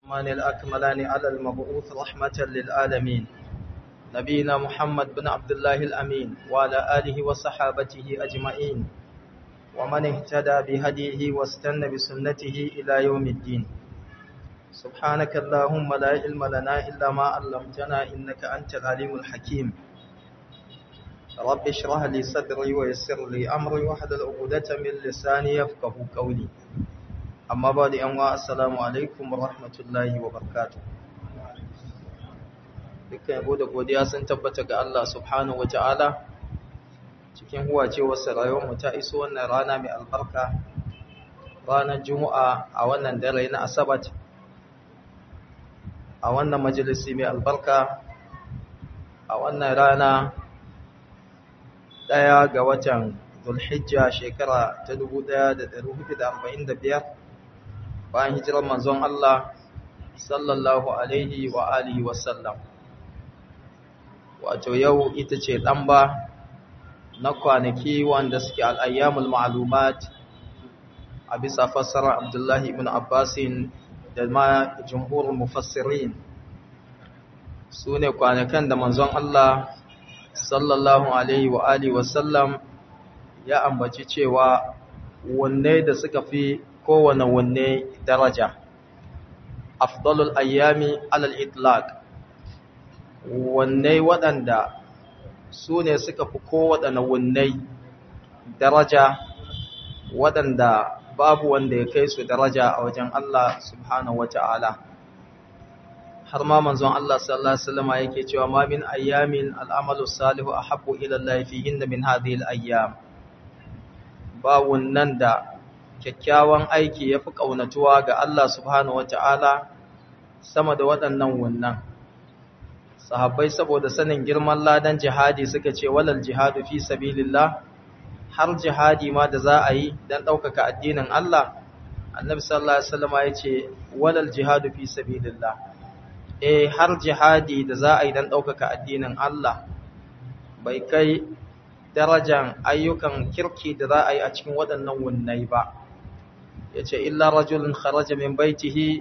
الرحمن الأكملان على المبعوث رحمة للعالمين نبينا محمد بن عبد الله الأمين وعلى آله وصحابته أجمعين ومن اهتدى بهديه واستنى بسنته إلى يوم الدين سبحانك اللهم لا علم لنا إلا ما علمتنا إنك أنت العليم الحكيم رب اشرح لي صدري ويسر لي أمري واحلل عقدة من لساني يفقه قولي amma ba da yanwa assalamu alaikum wa rahmatullahi wa barkatu dukkan yabo da godiya sun tabbata ga Allah subhanahu wa ta'ala cikin huwacewarsa rayuwarmu ta iso wannan rana mai albarka ranar juma'a a wannan dare na asabat a wannan majalisi mai albarka a wannan rana ɗaya ga watan zulhijja shekara ta 1445 bayan hijirar manzon Allah sallallahu alaihi wa alihi wasallam wato yau ita ce ɗamba na kwanaki wanda suke al'ayyamul ma'alumat a bisa fassarar abdullahi ibn abbasin da ma jumhurin mufassirin su ne kwanakan da manzon Allah sallallahu alaihi wa alihi wasallam ya ambaci cewa wanne da suka fi kowane wanne daraja afdalul ayyami alal itlaq wanne waɗanda su ne suka fi kowaɗanne wanne daraja waɗanda babu wanda ya kai su daraja a wajen Allah subhanahu wata'ala har ma manzon Allah sallallahu alaihi wasallam yake cewa ma min ayyamin al'amalu salihu ahabbu ila Allah fihinna min hadhihi al-ayyam ba wannan da kyakkyawan aiki ya fi ƙaunatuwa ga Allah subhanahu wa ta'ala sama da waɗannan wannan. Sahabbai saboda sanin girman ladan jihadi suka ce walal jihadu fi sabilillah har jihadi ma da za a yi don ɗaukaka addinin Allah, annabi sallallahu Alaihi wasallama ya ce walal jihadu fi sabilillah. E har jihadi da za a yi don ɗaukaka addinin Allah bai kai darajan ayyukan kirki da za a yi a cikin waɗannan wunnai ba. ya ce illa rajulun kharaja min baitihi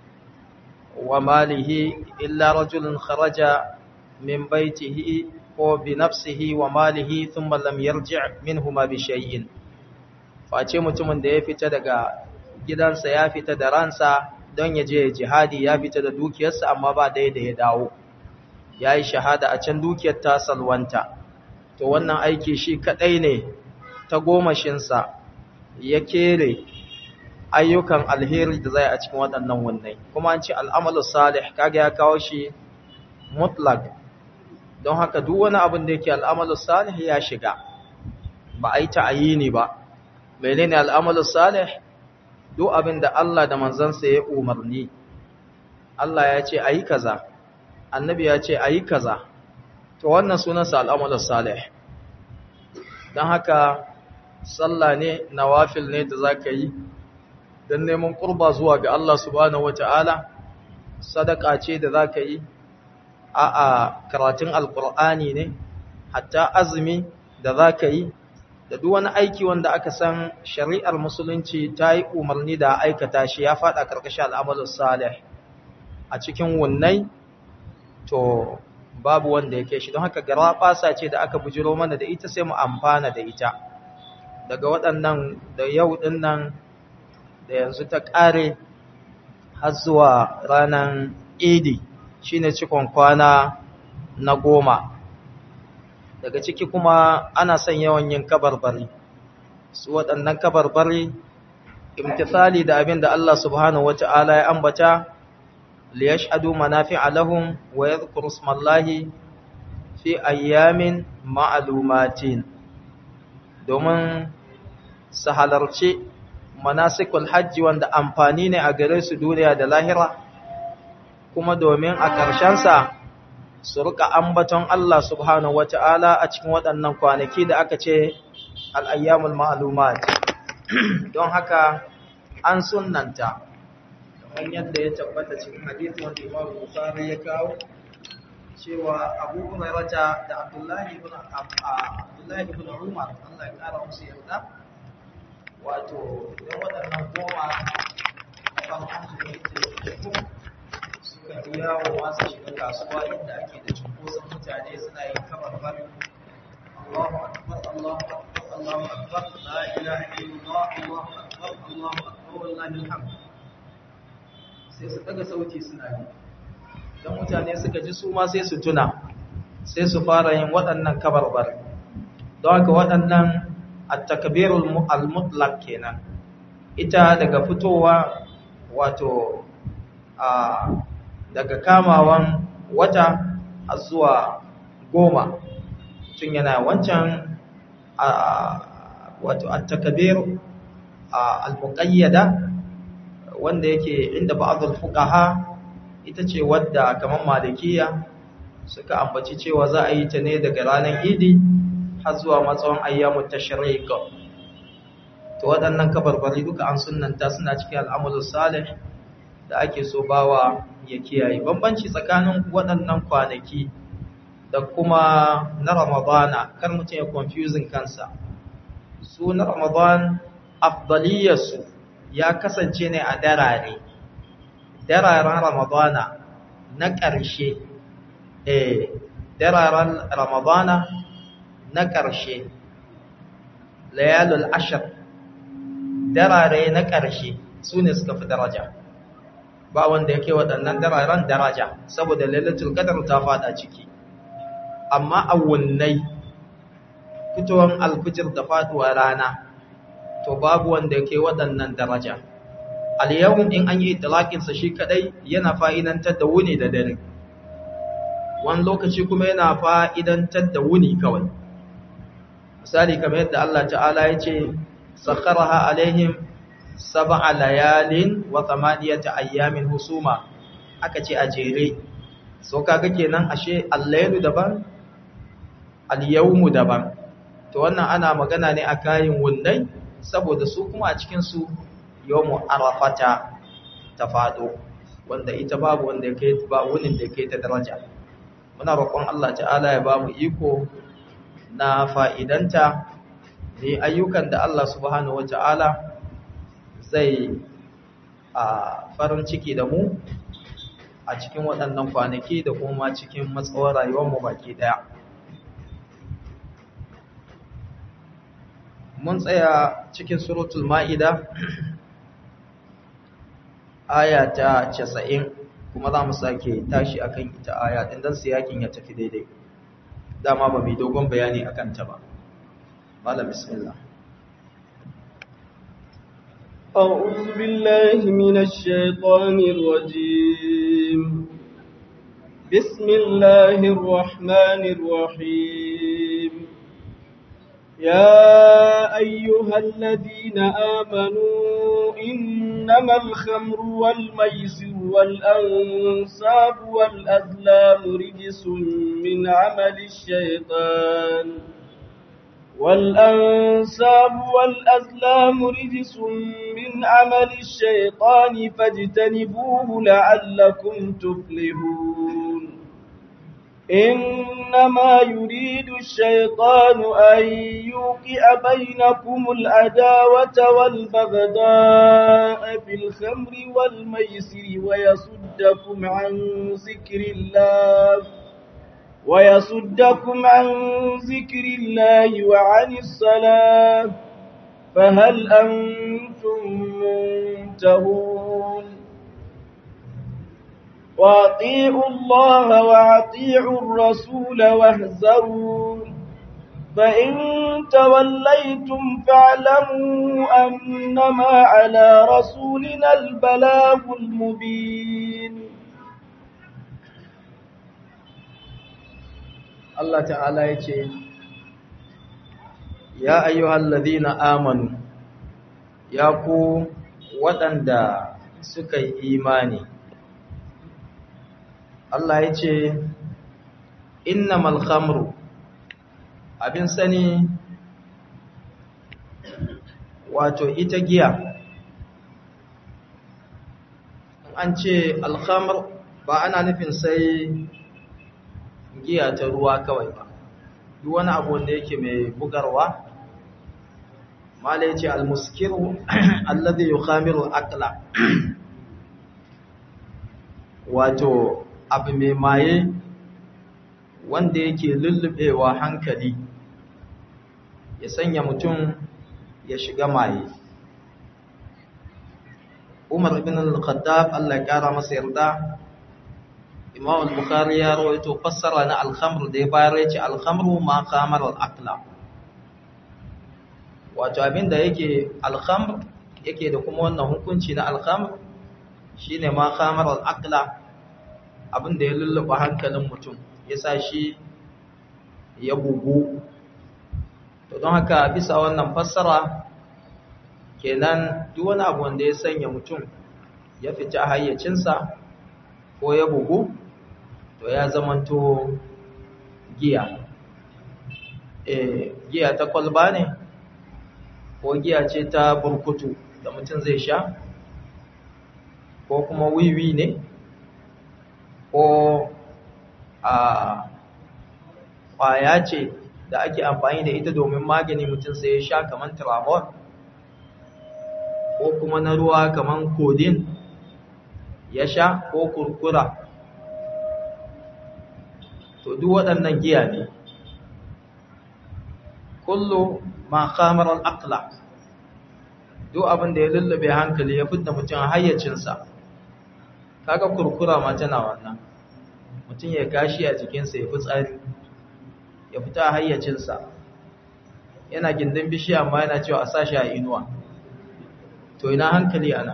wa malihi illa rajulun kharaja min baitihi ko bi nafsihi wa malihi thumma lam yarji' minhuma bi shay'in face mutumin da ya fita daga gidansa ya fita da ransa don ya je jihadi ya fita da dukiyarsa amma ba dai da ya dawo yayi shahada a can dukiyar ta salwanta to wannan aiki shi kadai ne ta gomashinsa ya kere ayyukan alheri da zai a cikin waɗannan wannan kuma an ce al'amalu salih kaga ya kawo shi mutlak don haka duk wani abin da yake al'amalu salih ya shiga ba a yi ta'ayini ba menene al'amalu salih duk abin da Allah da manzansa ya umarni Allah ya ce ayi kaza annabi ya ce ayi kaza to wannan sunansa al'amalu salih don haka sallah ne nawafil ne da zaka yi don neman ƙurba zuwa ga Allah subhanahu wata'ala sadaka ce da za ka yi a a karatun alƙur'ani ne hatta azumi da za ka yi da duk wani aiki wanda aka san shari'ar musulunci ta yi umarni da aikata shi ya faɗa ƙarƙashin al'amalin salih a cikin wunnai to babu wanda ya kai shi don haka gara ɓasa ce da aka bujiro mana da ita sai mu amfana da ita daga waɗannan da yau ɗin nan da yanzu ta ƙare har zuwa ranar idi shine cikon kwana na goma daga ciki kuma ana son yawan yin kabarbari su waɗannan kabarbari imtithali da abin da Allah subhanahu wata'ala ya ambata liyashhadu manafi'a lahum wa yadhkuru ismallahi fi ayyamin ma'lumatin domin su halarci manasikul hajji wanda amfani ne a gare su duniya da lahira kuma domin a ƙarshensa su rika ambaton Allah subhanahu wata'ala a cikin waɗannan kwanaki da aka ce al'ayyamul ma'alumat don haka an sunanta kamar yadda ya tabbata cikin hadisi wanda Imam Bukhari ya kawo cewa Abu Hurairah da Abdullahi ibn Abdullahi ibn Umar Allah ya kara musu yarda wato idan waɗannan goma farkon su ne ke dawowa su shiga kasuwa inda ake da cunkoson mutane suna yin kamar bari Allahu akbar Allahu akbar Allahu akbar la ilaha illallah Allahu akbar Allahu akbar wallahi alhamd sai su daga sauti suna yi dan mutane suka ji su ma sai su tuna sai su fara yin waɗannan kabarbar don haka waɗannan at-takbirul al-mutlaq kenan ita daga fitowa wato a daga kamawan wata a zuwa goma tun yana wancan wato at-takbir al-muqayyada wanda yake inda ba'dul fuqaha ita ce wadda kamar malikiya suka ambaci cewa za a yi ta ne daga ranar idi har zuwa matsawon ayyamut tashriq to waɗannan kabarbari duka an sunnanta suna cikin al'amalin salih da ake so bawa ya kiyaye bambanci tsakanin waɗannan kwanaki da kuma na ramadana kar mutum ya confusing kansa su na ramadan afdaliyarsu ya kasance ne a darare dararen ramadana na ƙarshe eh dararen ramadana na ƙarshe layalul ashir darare na ƙarshe su ne suka fi daraja ba wanda yake waɗannan dararen daraja saboda lailatul qadr ta fada ciki amma awunnai fitowar alfijir da faduwa rana to babu wanda yake waɗannan daraja al-yawm in an yi itlaqin sa shi kadai yana fa'idantar da wuni da dare wani lokaci kuma yana fa'idantar da wuni kawai misali kamar yadda Allah ta'ala ya ce sakharaha alaihim sab'a layalin wa thamaniyata ayyamin husuma aka ce a jere so kaga kenan ashe al-laylu daban al-yawmu daban to wannan ana magana ne a kayan wunnai saboda su kuma a cikin su yawmu arafata ta fado wanda ita babu wanda yake ba wunin da yake ta daraja muna roƙon Allah ta'ala ya ba mu iko na fa'idanta ne ayyukan da Allah subhanahu wata'ala zai a farin ciki da mu a cikin waɗannan kwanaki da kuma cikin matsawar rayuwarmu baki ɗaya. Mun tsaya cikin suratul ma'ida aya ta casa'in kuma za mu sake tashi akan ita aya ɗin don siyakin ya tafi daidai. Dama ba mai dogon bayani akan ta ba. Mala bismillah. أعوذ بالله من الشيطان الرجيم بسم الله الرحمن الرحيم يا أيها الذين آمنوا إنما الخمر والميسر والأنصاب والأزلام رجس من عمل الشيطان والأنساب والأزلام رجس من عمل الشيطان فاجتنبوه لعلكم تفلحون إنما يريد الشيطان أن يوقع بينكم العداوة والبغضاء في الخمر والميسر ويصدكم عن ذكر الله ويصدكم عن ذكر الله وعن الصلاة فهل أنتم منتهون وأطيعوا الله وأطيعوا الرسول واهزروا فإن توليتم فاعلموا أنما على رسولنا البلاغ المبين Allah ta'ala ya ce, Ya ayyuhal ladina amanu, ya ku waɗanda suka yi imani. Allah ya ce, Inna malhamru, abin sani wato ita giya. An ce alhamr ba ana nufin sai giya ta ruwa kawai ba duk wani abu wanda yake mai bugarwa mala yace almuskiru alladhi yukhamiru aqla wato abu mai maye wanda yake lullubewa hankali ya sanya mutum ya shiga maye Umar ibn al-Khattab Allah ya kara masa yarda Imam al-Bukhari ya rawaito fassara na al-khamr da ya bayar yace al-khamru ma khamar al-aqla wato abinda yake al-khamr yake da kuma wannan hukunci na al-khamr shine ma khamar al-aqla abinda ya lulluba hankalin mutum yasa shi ya bugu to don haka bisa wannan fassara kenan duk wani abu wanda ya sanya mutum ya fita hayyacinsa ko ya bugu to ya zamanto giya eh giya ta kwalba ne ko giya ce ta burkutu da mutum zai sha ko kuma wiwi ne ko a kwaya ce da ake amfani da ita domin magani mutum sai ya sha kamar tramol ko kuma na ruwa kamar kodin ya sha ko kurkura to duk waɗannan giya ne kullu ma khamar al-aqla duk abin da ya lullube hankali ya fitta mutum hayyacinsa kaga kurkura ma tana wannan mutum ya gashi a jikinsa ya fi tsari ya fita hayyacinsa yana gindin bishiya amma yana cewa a sashi a inuwa to ina hankali ana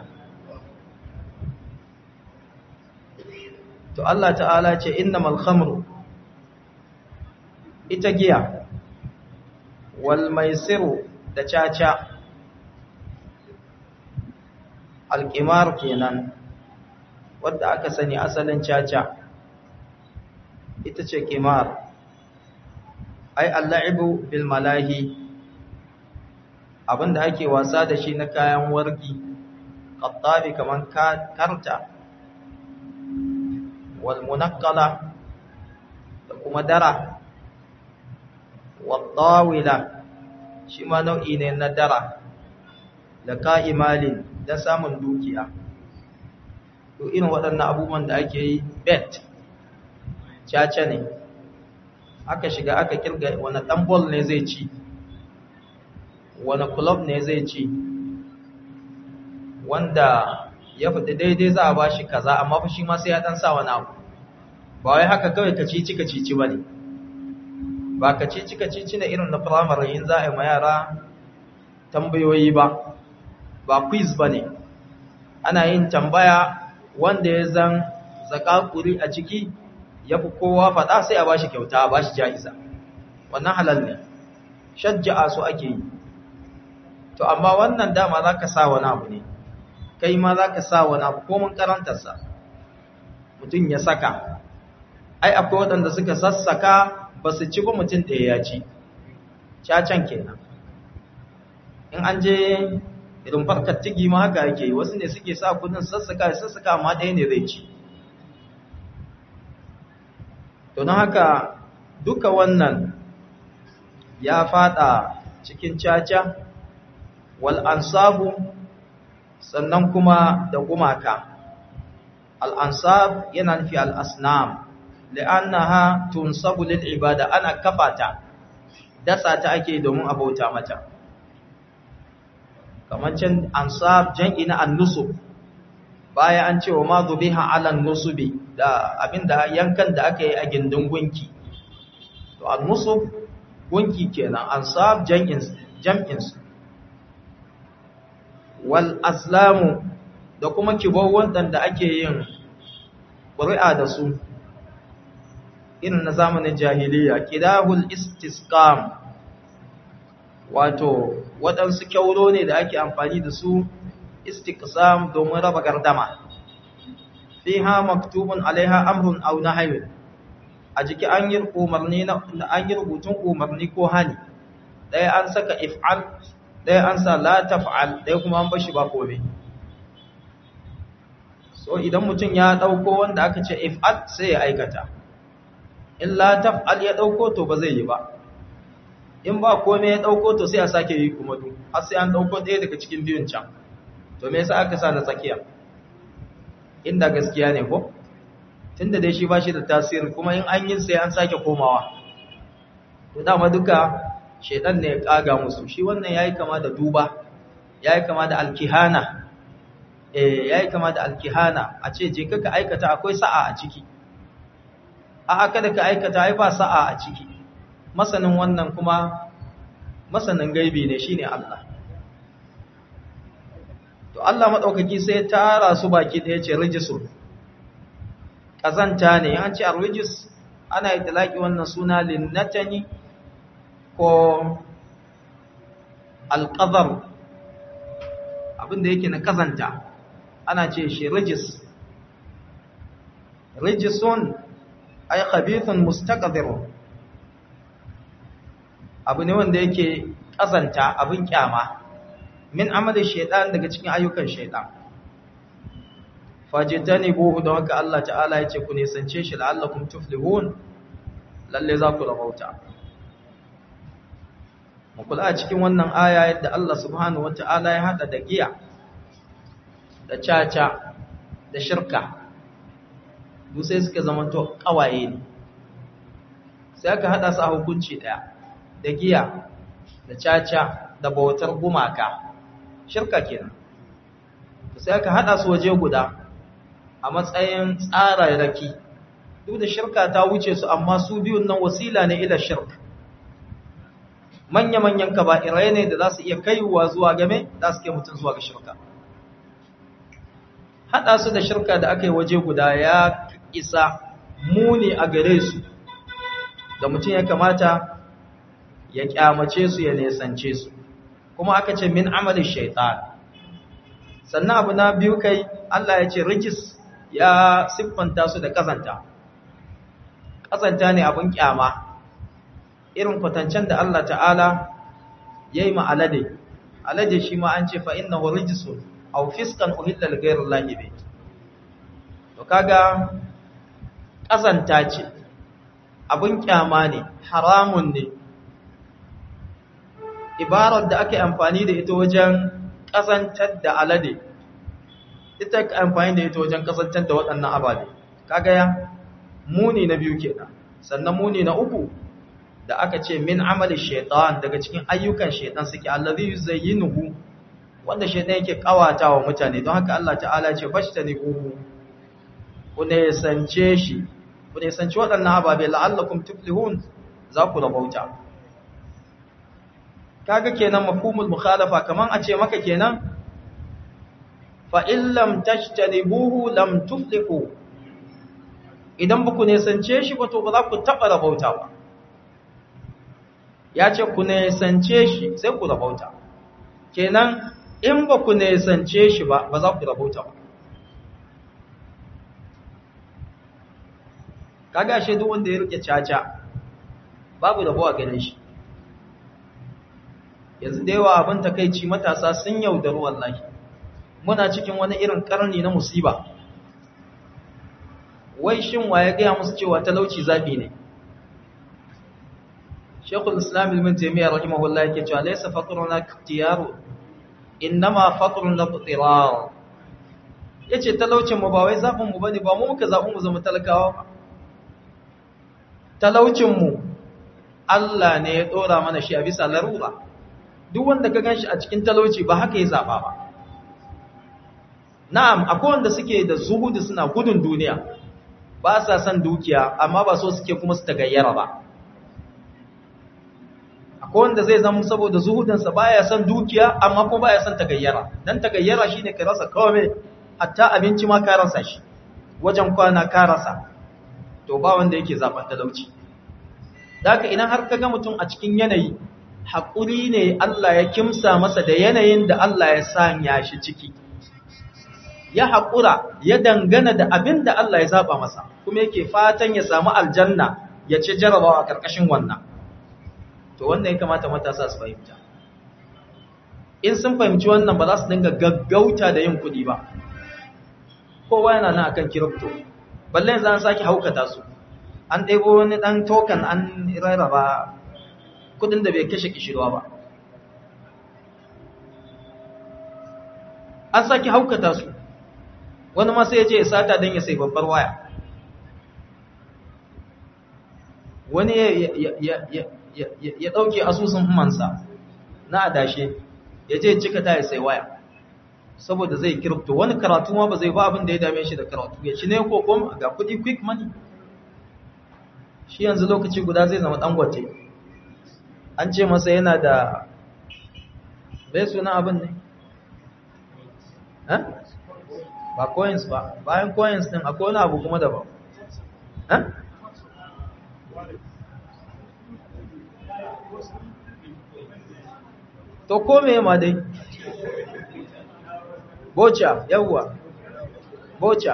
to Allah ta'ala ce innamal khamru ita giya wal maisiru da caca alqimar kenan wadda aka sani asalin caca ita ce qimar ai al-la'ibu bil malahi abinda ake wasa da shi na kayan wargi qattabi kaman karta wal munaqqala da kuma dara wal tawila shi ma nau'i ne na dara da ka'imalin da samun dukiya to irin waɗannan abubuwan da ake yi bet caca ne aka shiga aka kirga wani ɗan bol ne zai ci wani club ne zai ci wanda ya fita daidai za a ba shi kaza amma fa shi ma sai ya dan sa wani abu ba wai haka kawai ka cici ka cici ba ne ba ka cici ka cici na irin na firamare yin za a yi ma yara tambayoyi ba ba quiz ba ne ana yin tambaya wanda ya zan zakakuri a ciki ya fi kowa faɗa sai a ba shi kyauta a ba shi ja'iza wannan halal ne shajja'a su ake yi to amma wannan dama za ka sa wani abu ne kai ma za ka sa wani abu komin karantarsa mutum ya saka ai akwai waɗanda suka sassaka ba su ci ba mutum ɗaya ya ci cacan kenan in an je irin farkar tigi ma haka yake wasu ne suke sa kudin sassaka sassaka amma ɗaya ne zai ci to don haka duka wannan ya fada cikin caca wal ansabu sannan kuma da gumaka al ansab yana nufi al asnam li'annaha tunsabu lil ibada ana kafata dasa ta ake domin abauta mata kamar can ansab jan'i na an-nusub baya an cewa ma zubiha ala nusubi da abinda yankan da aka yi a gindin gunki to an-nusub gunki kenan ansab jam'in jam'in wal aslamu da kuma kibau wadanda ake yin ƙuri'a da su irin na zamanin jahiliya kidahul istisqam wato waɗansu kyauro ne da ake amfani da su istiqsam domin raba gardama fiha maktubun alaiha amrun aw nahyun a jiki an yi umarni na an yi rubutun umarni ko hani ɗaya an saka if'al ɗaya an sa la taf'al ɗaya kuma an bashi ba komai so idan mutum ya ɗauko wanda aka ce if'al sai ya aikata in la taf'al ya ɗauko to ba zai yi ba in ba komai ya ɗauko to sai a sake yi kuma duk har sai an ɗauko ɗaya daga cikin biyun can to me yasa aka sa na tsakiya inda gaskiya ne ko tunda dai shi ba shi da tasiri kuma in an yi sai an sake komawa to dama duka shedan ne ya kaga musu shi wannan yayi kama da duba yayi kama da alkihana eh yayi kama da alkihana a ce je ka aikata akwai sa'a a ciki a aka da ka aikata ai ba sa'a a ciki masanin wannan kuma masanin gaibi ne shine Allah to Allah madaukaki sai ya tara su baki da yace rijisun kazanta ne an ce arrijis ana itlaki wannan suna linnatani ko alqadar abinda yake na kazanta ana ce shi rijis rijisun ay khabithun mustaqdir abu ne wanda yake kazanta abin kyama min amali shaytan daga cikin ayyukan shaytan fajitani buhu da haka Allah ta'ala yace ku nisance shi la'allakum tuflihun lalle za ku rabauta mu kula a cikin wannan aya yadda Allah subhanahu wata'ala ya hada da giya da caca da shirka duk sai suka zamanto kawaye ne sai aka hada su a hukunci daya da giya da caca da bautar gumaka shirka kenan sai aka hada su waje guda a matsayin tsararraki duk da shirka ta wuce su amma su biyun nan wasila ne ila shirk manya-manyan kaba'irai ne da za su iya kaiwa zuwa game za su kai mutum zuwa ga shirka hada su da shirka da aka yi waje guda ya isa muni a gare su da mutum ya kamata ya kyamace su ya nesance su kuma aka ce min amalin shaitan sannan abu na biyu kai Allah ya ce rijis ya siffanta su da kazanta kazanta ne abin kyama irin kwatancen da Allah ta'ala ya yi ma'alade alade shi ma an ce fa inna hu rijisun aw fiskan uhilla li ghayri llahi bi to kaga kazanta ce abin kyama ne haramun ne ibarar da ake amfani da ita wajen kazantar da alade ita ake amfani da ita wajen kazantar da waɗannan ababe kaga ya muni na biyu kenan sannan muni na uku da aka ce min amali shaitan daga cikin ayyukan shaitan suke allazi yuzayyinuhu wanda shaitan yake kawatawa mutane don haka Allah ta'ala ce fashtani uhu ku ne sance shi ku ne sance waɗannan ababe la'allakum tuflihun za ku rabauta kaga kenan mafhumul mukhalafa kaman a ce maka kenan fa in lam tajtanibuhu lam tuflihu idan ba ku ne sance shi ba to ba za ku taɓa rabauta ba ya ce ku nesance shi sai ku rabauta kenan in ba ku nesance shi ba ba za ku rabauta ba kaga shi duk wanda ya rike caca babu rabo a ganin shi yanzu da yawa abin takaici matasa sun yaudaru wallahi muna cikin wani irin karni na musiba wai shin wa ya gaya musu cewa talauci zabi ne Shekul Islam Ibn Taymiyyah rahimahullah yake cewa laysa faqruna iktiyaru innama faqruna iqtirar yace talaucin mu ba wai zabin mu bane ba mu muka zabi mu zama talakawa ba talaucin mu Allah ne ya dora mana shi a bisa larura duk wanda ka ganshi a cikin talauci ba haka ya zaba ba na'am akwai wanda suke da zuhudu suna gudun duniya ba sa son dukiya amma ba so suke kuma su tagayyara ba akwai wanda zai zama saboda zuhudansa baya son dukiya amma kuma baya son tagayyara dan tagayyara shine ka rasa kawai hatta abinci ma ka rasa shi wajen kwana ka rasa to ba wanda yake zaben talauci daka idan har kaga mutum a cikin yanayi hakuri ne Allah ya kimsa masa da yanayin da Allah ya sanya shi ciki ya haƙura ya dangana da abin da Allah ya zaba masa kuma yake fatan ya samu aljanna ya ce jarabawa a ƙarƙashin wannan to wannan ya kamata matasa su fahimta in sun fahimci wannan ba za su dinga gaggauta da yin kuɗi ba kowa yana nan akan kiripto balle yanzu an sake haukata su an ɗebo wani ɗan token an rarraba kuɗin da bai kashe kishirwa ba an sake haukata su wani ma sai ya je ya sata don ya sai babbar waya wani ya ɗauke asusun mansa na adashe ya je cika ta ya sai waya saboda zai kiripto wani karatu ma ba zai ba abin da ya dame shi da karatu ya ci ne ko kuma ga kudi quick money shi yanzu lokaci guda zai zama dangote an ce masa yana da bai suna abin ne ba coins ba bayan coins din akwai wani abu kuma daban to ko me ma dai bocha yawwa bocha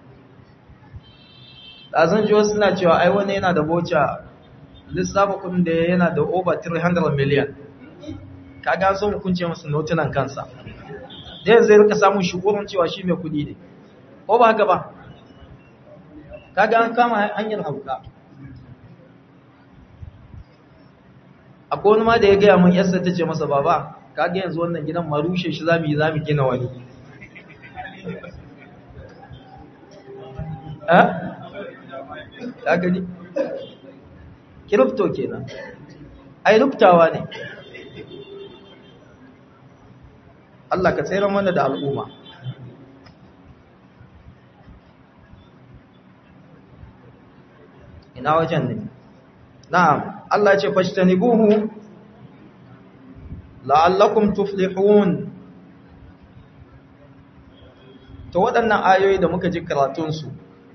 ɗazan jiwa suna cewa ai wani yana da bocha lissafa kudin da yana da over 300 million kaga so hukunce masa notunan kansa da yanzu zai rika samun shugurin cewa shi mai kudi ne ko ba haka ba kaga an kama hanyar hauka akwai wani ma da ya gaya mun yasa ta ce masa baba kaga yanzu wannan gidan marushe shi zamu yi zamu gina wani eh ka gani kiripto kenan ai rubtawa ne Allah ka tsere mana da al'umma ina wajen ne na'am Allah ce fashtanibuhu la'allakum tuflihun to waɗannan ayoyi da muka ji karatunsu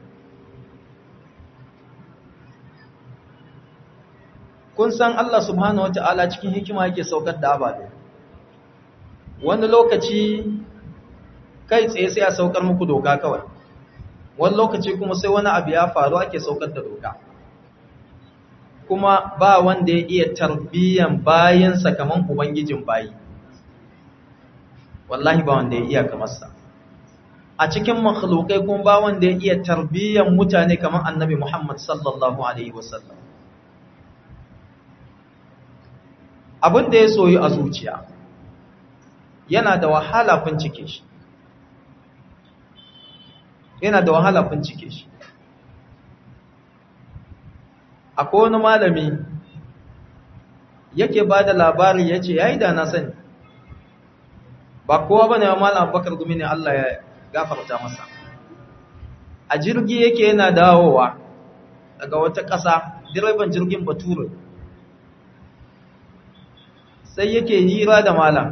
kun san Allah subhanahu wata'ala cikin hikima yake saukar da ababe wani lokaci kai tsaye sai a saukar muku doka kawai wani lokaci kuma sai wani abu ya faru ake saukar da doka kuma ba wanda ya iya tarbiyyan bayansa kaman ubangijin bayi wallahi ba wanda ya iya kamarsa a cikin makhlukai kuma ba wanda ya iya tarbiyyan mutane kaman annabi Muhammad sallallahu alaihi wasallam abin da ya soyi a zuciya yana da wahala bincike shi yana da wahala bincike shi akwai wani malami yake ba da labari ya ce ya yi da na sani ba kowa ba ne malam bakar gumi ne Allah ya gafarta masa a jirgi yake yana dawowa daga wata ƙasa direban jirgin bature sai yake hira da malam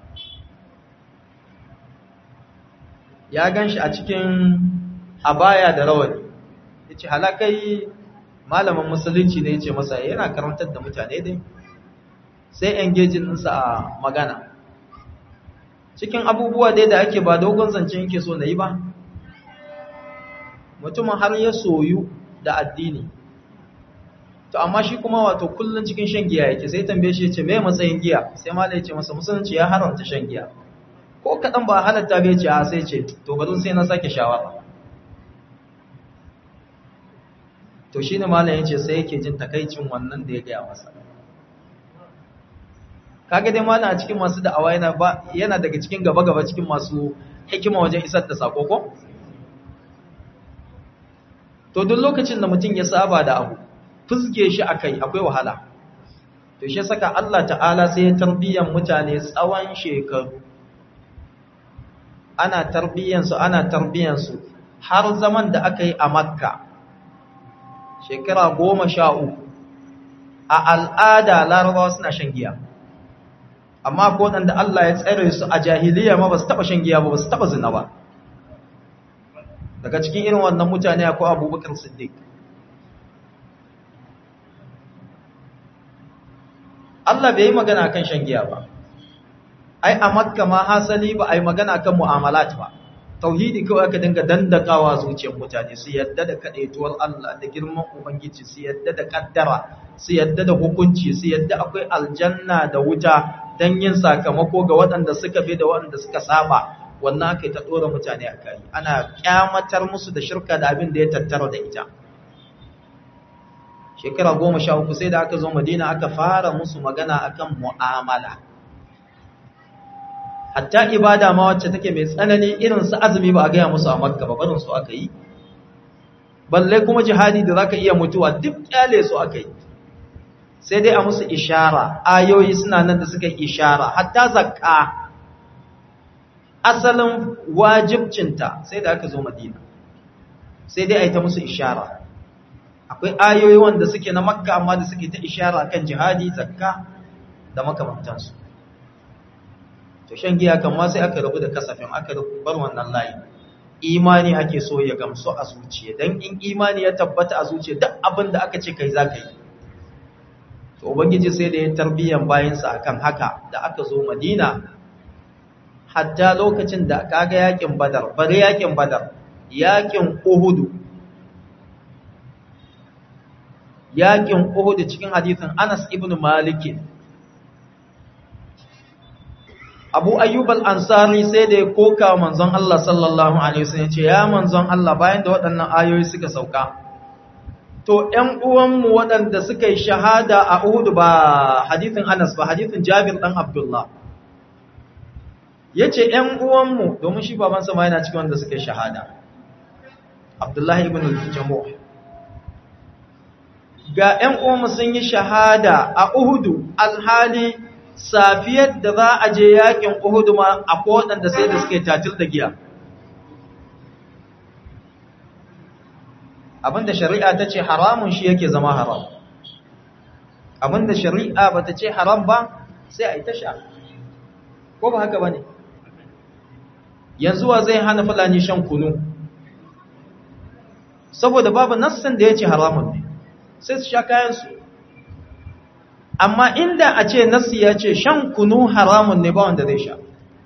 ya gan shi a cikin abaya da rawani ya ce halakai malamin musulunci ne ya ce masa yana karantar da mutane dai sai engaging ɗinsa a magana cikin abubuwa dai da ake ba dogon zance yake so na yi ba mutumin har ya soyu da addini to amma shi kuma wato kullun cikin shan giya yake sai tambaye shi yace me matsayin giya sai malai yace masa musulunci ya haramta shan giya ko kadan ba halatta bai ce a sai ce to bari sai na sake shawara to shine malai yace sai yake jin takaicin wannan da ya ga masa kaga dai malai a cikin masu da'awa yana ba yana daga cikin gaba gaba cikin masu hikima wajen isar da sako ko to duk lokacin da mutum ya saba da abu fuzge shi akai akwai wahala to shi saka Allah ta'ala sai ya tarbiyyar mutane tsawon shekaru ana tarbiyyar su ana tarbiyyar su har zaman da aka yi a Makka shekara goma sha uku a al'ada larabawa suna shan giya amma ko waɗanda Allah ya tsare su a jahiliya ma ba su taɓa shan giya ba ba su taɓa zina ba daga cikin irin wannan mutane akwai abubakar siddiq Allah bai yi magana kan shan giya ba ai a makka ma hasali ba ai magana kan mu'amalat ba tauhidi kawai aka dinga dandakawa zuciyar mutane su yadda da kadaituwar Allah da girman ubangiji su yadda da kaddara su yadda da hukunci su yadda akwai aljanna da wuta dan yin sakamako ga waɗanda suka bi da waɗanda suka saba wannan aka ta dora mutane a kai ana kyamatar musu da shirka da abin da ya tattara da ita shekara goma sha uku sai da aka zo madina aka fara musu magana akan mu'amala hatta ibada ma wacce take mai tsanani irin su azumi ba a gaya musu a makka ba barin su aka yi balle kuma jihadi da zaka iya mutuwa duk kyale su akai sai dai a musu ishara ayoyi suna nan da suka ishara hatta zakka asalin wajibcinta sai da aka zo madina sai dai a yi ta musu ishara akwai ayoyi wanda suke na makka amma da suke ta ishara kan jihadi zakka da makamantansu to shan giya kan ma sai aka rabu da kasafin aka bar wannan layi imani ake so ya gamsu a zuciya dan in imani ya tabbata a zuciya duk abin da aka ce kai za ka yi to ubangiji sai da ya tarbiyyan bayansa akan haka da aka zo madina hatta lokacin da kaga yakin badar bare yakin badar yakin uhudu yakin uhudu cikin hadisin Anas ibn Malik Abu Ayyub al-Ansari sai da ya koka manzon Allah sallallahu alaihi wasallam ce ya manzon Allah bayan da waɗannan ayoyi suka sauka to ƴan uwanmu waɗanda suka yi shahada a Uhud ba hadisin Anas ba hadisin Jabir dan Abdullah yace ƴan uwanmu domin shi babansa ma yana cikin wanda suka yi shahada Abdullahi ibn al-Jamuh ga ƴan uwanmu sun yi shahada a Uhud alhali safiyar da za a je yakin Uhud ma akwai waɗanda sai da suke tatil da giya abinda shari'a ta ce haramun shi yake zama haram abinda shari'a ba ta ce haram ba sai a yi ta sha ko ba haka ba ne yanzu wa zai hana fulani shan kunu saboda babu nassan da ya ce haramun ne sai su sha kayansu amma inda a ce nassi ya ce shan kunu haramun ne ba wanda zai sha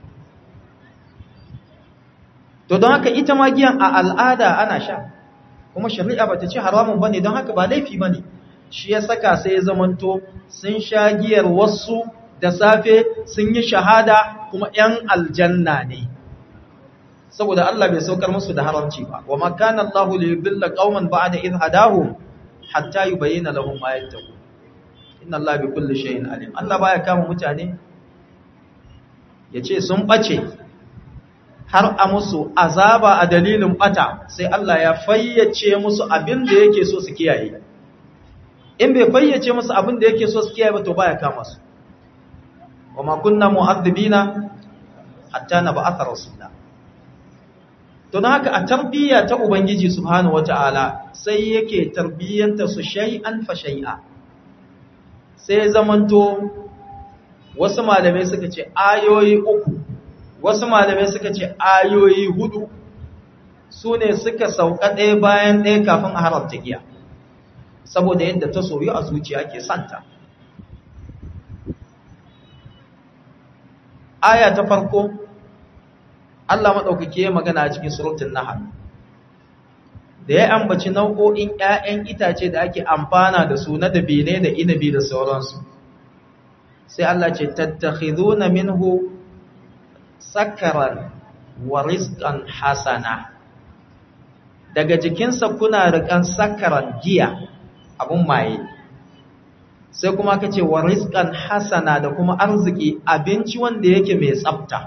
to don haka ita ma giyan a al'ada ana sha kuma shari'a ba ta ce haramun ba ne don haka ba laifi ba ne shi ya saka sai ya zamanto sun sha giyar wasu da safe sun yi shahada kuma ‘yan aljanna ne saboda Allah bai saukar musu da haramci ba wa makana Allah li yudilla qauman ba'da idh hadahum hatta yubayyana lahum ma yattaqun inna Allah bi kulli shay'in alim Allah baya kama mutane yace sun bace har a musu azaba a dalilin bata sai Allah ya fayyace musu abin da yake so su kiyaye in bai fayyace musu abin da yake so su kiyaye ba to baya kama su wama kunna mu'adhibina hatta nab'atha rasula to don haka a tarbiyya ta ubangiji subhanahu wataala sai yake tarbiyyanta su shay'an fa shay'a sai zamanto wasu malamai suka ce ayoyi uku wasu malamai suka ce ayoyi hudu su ne suka sauka ɗaya bayan ɗaya kafin a haramta giya saboda yadda ta soyu a zuciya ke santa aya ta farko Allah maɗaukaki ya magana a cikin surutun nahal da ya ambaci nau'o'in ‘ya'yan itace da ake amfana da su na dabine da inabi da sauransu sai Allah ce tattakhiduna minhu sakaran wa rizqan hasana daga jikinsa kuna rikan sakaran giya abun maye sai kuma kace wa rizqan hasana da kuma arziki abinci wanda yake mai tsafta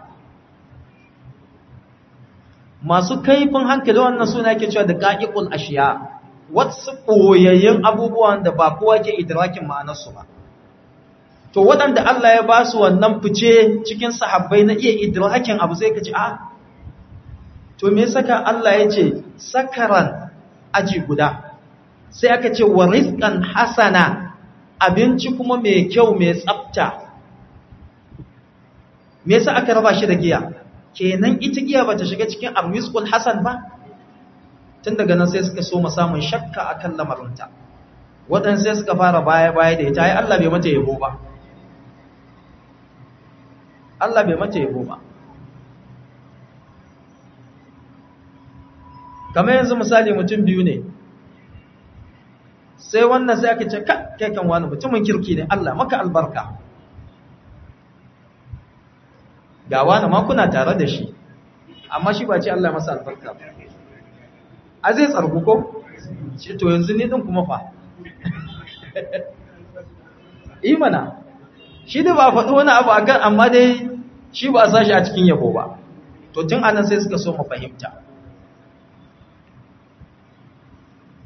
masu kaifin hankali wannan suna yake cewa da qa'iqul ashiya wasu koyayyen abubuwan da ba kowa ke idrakin ma'anarsu ba to waɗanda Allah ya ba su wannan fice cikin sahabbai na iya idrakin abu sai ka ce a to me saka Allah ya ce sakaran aji guda sai aka ce wa rizqan hasana abinci kuma mai kyau mai tsafta me yasa aka raba shi da giya kenan ita giya bata shiga cikin arrizqul hasan ba tun daga nan sai suka so mu samun shakka akan lamarinta waɗansu sai suka fara baya baya da ita ai Allah bai mata yabo ba Allah bai mata yabo ba kamar yanzu misali mutum biyu ne sai wannan sai aka ce kai kan wani mutumin kirki ne Allah maka albarka ga wani ma kuna tare da shi amma shi ba ce Allah masa albarka ba a zai tsargu ko ce to yanzu ne din kuma fa imana shi da ba faɗi wani abu a kan amma dai shi ba a sashi a cikin yabo ba to tun anan sai suka so mu fahimta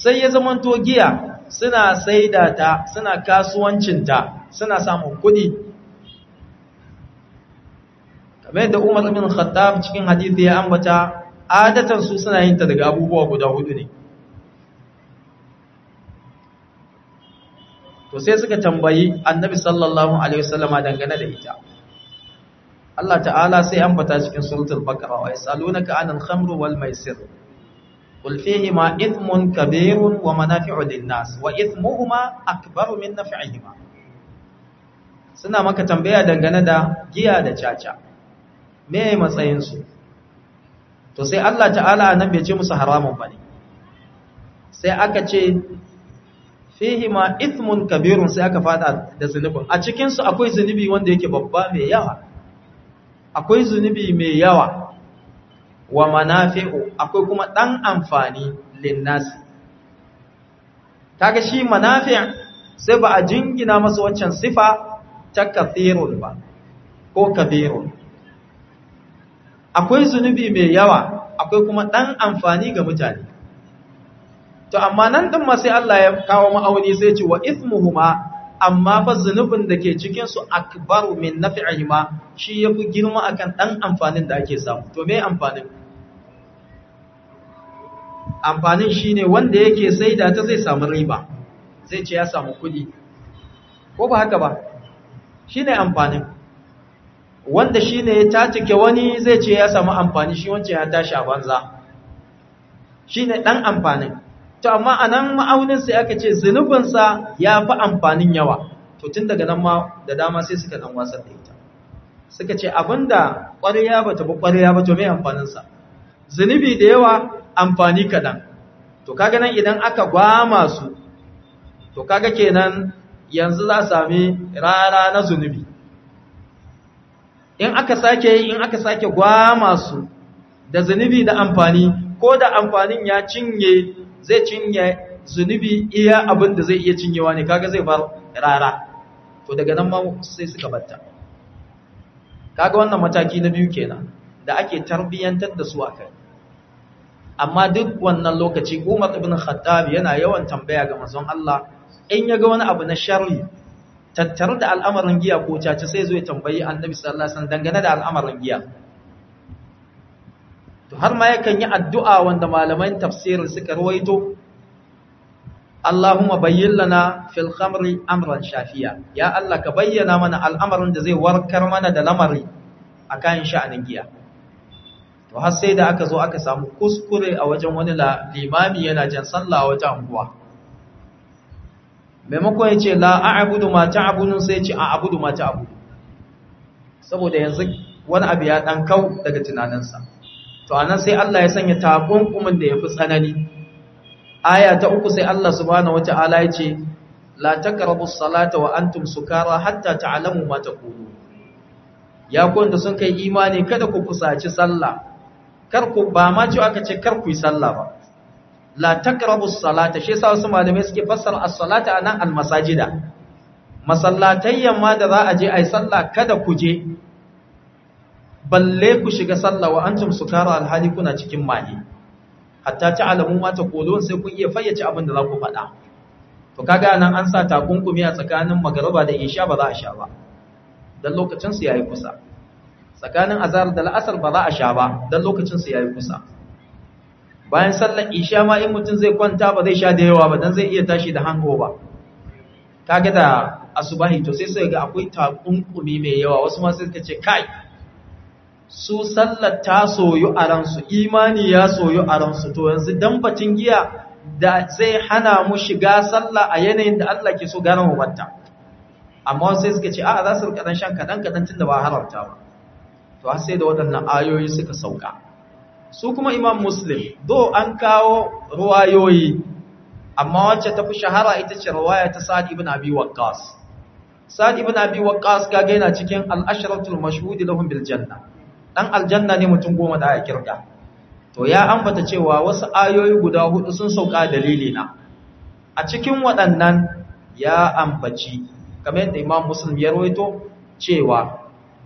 sai ya zamanto giya suna saida ta suna kasuwancinta suna samun kuɗi kamar yadda Umar bin Khattab cikin hadisi ya ambata adatan su suna yin ta daga abubuwa guda hudu ne to sai suka tambayi Annabi sallallahu alaihi wasallama dangane da ita Allah ta'ala sai ambata cikin suratul baqara wa yasalunaka 'anil khamri wal maisir qul fihima ithmun kabirun wa manafi'u lin-nas wa ithmuhuma akbaru min naf'ihima suna maka tambaya dangane da giya da caca me matsayin su to sai Allah ta'ala nan bai ce musu haramun bane sai aka ce fihima ithmun kabirun sai aka fada da zunubin a cikin su akwai zunubi wanda yake babba mai yawa akwai zunubi mai yawa wa manafi'u akwai kuma dan amfani linnasi kaga shi manafi' sai ba a jingina masa wancan sifa ta kathirun ba ko kabirun akwai zunubi mai yawa akwai kuma dan amfani ga mutane to amma nan din ma sai Allah ya kawo ma'auni sai ce wa ismuhuma amma fa zunubin da ke cikin su akbaru min naf'ihima shi yafi girma akan dan amfanin da ake samu to me amfanin amfanin shine wanda yake saida ta zai samu riba zai ce ya samu kudi ko ba haka ba shine amfanin wanda shine ya tatike wani zai ce ya samu amfani shi wancan ya tashi a banza shine dan amfanin to amma anan ma'aunin sai aka ce zunubinsa ya fi amfanin yawa to tun daga nan ma da dama sai suka dan wasar da ita suka ce abinda ƙwarya ba ta bi ƙwarya ba to mai amfaninsa zunubi da yawa amfani kaɗan to kaga nan idan aka gwama su to kaga kenan yanzu za a sami rara na zunubi in aka sake yi in aka sake gwama su da zunubi da amfani ko da amfanin ya cinye zai cinye zunubi iya abin da zai iya cinyewa ne kaga zai bar rara to daga nan ma sai suka batta kaga wannan mataki na biyu kenan da ake tarbiyyantar da su akai amma duk wannan lokaci Umar ibn Khattab yana yawan tambaya ga manzon Allah in yaga wani abu na sharri tattare da al'amarin giya ko caci sai zo ya tambayi Annabi sallallahu alaihi wasallam dangane da al'amarin giya to har ma yakan yi addu'a wanda malaman tafsirin suka rawaito Allahumma bayyin lana fil khamri amran shafiya ya Allah ka bayyana mana al'amarin da zai warkar mana da lamari akan sha'anin giya to har sai da aka zo aka samu kuskure a wajen wani limami yana jan sallah a wata anguwa maimakon ya ce la a'budu ma ta'budun sai ya ce a'budu ma ta'budu saboda yanzu wani abu ya dan kau daga tunaninsa to anan sai Allah ya sanya takunkumin da yafi tsanani aya ta uku sai Allah subhanahu wata'ala ya ce la taqrabu salata wa antum sukara hatta ta'lamu ma taqulu ya ku wanda sun kai imani kada ku kusaci sallah kar ku ba ma cewa aka ce kar ku yi sallah ba la taqrabu salata shi yasa wasu malamai suke fassara as-salata anan al-masajida masallatayyan ma da za a je ai sallah kada ku je balle ku shiga sallah wa antum sukara alhali kuna cikin maye hatta ta'lamu ma taqulun sai kun iya fayyace abin da za ku faɗa to kaga nan an sa takunkumi a tsakanin magariba da isha ba za a sha ba dan lokacin su yayi kusa tsakanin azhar da al'asr ba za a sha ba dan lokacin su yayi kusa bayan sallar isha ma in mutum zai kwanta ba zai sha da yawa ba dan zai iya tashi da hangover kaga da asubahi to sai sai ga akwai takunkumi mai yawa wasu ma sai suka ce kai su sallar ta soyu a ransu imani ya soyu a ransu to yanzu dan batun giya da zai hana mu shiga sallah a yanayin da Allah ke so gane mu batta amma sai suka ce a'a za su rika dan shan kadan kadan tunda ba haramta ba to har sai da waɗannan ayoyi suka sauka su kuma imam muslim do an kawo ruwayoyi amma wacce ta fi shahara ita ce ruwaya ta sa'ad ibn abi waqqas sa'ad ibn abi waqqas kaga yana cikin al-ashratul mashhud lahum bil janna dan aljanna ne mutum goma da aka kirga to ya ambata cewa wasu ayoyi guda hudu sun sauka dalili na a cikin waɗannan ya ambaci kamar yadda imam muslim ya rawaito cewa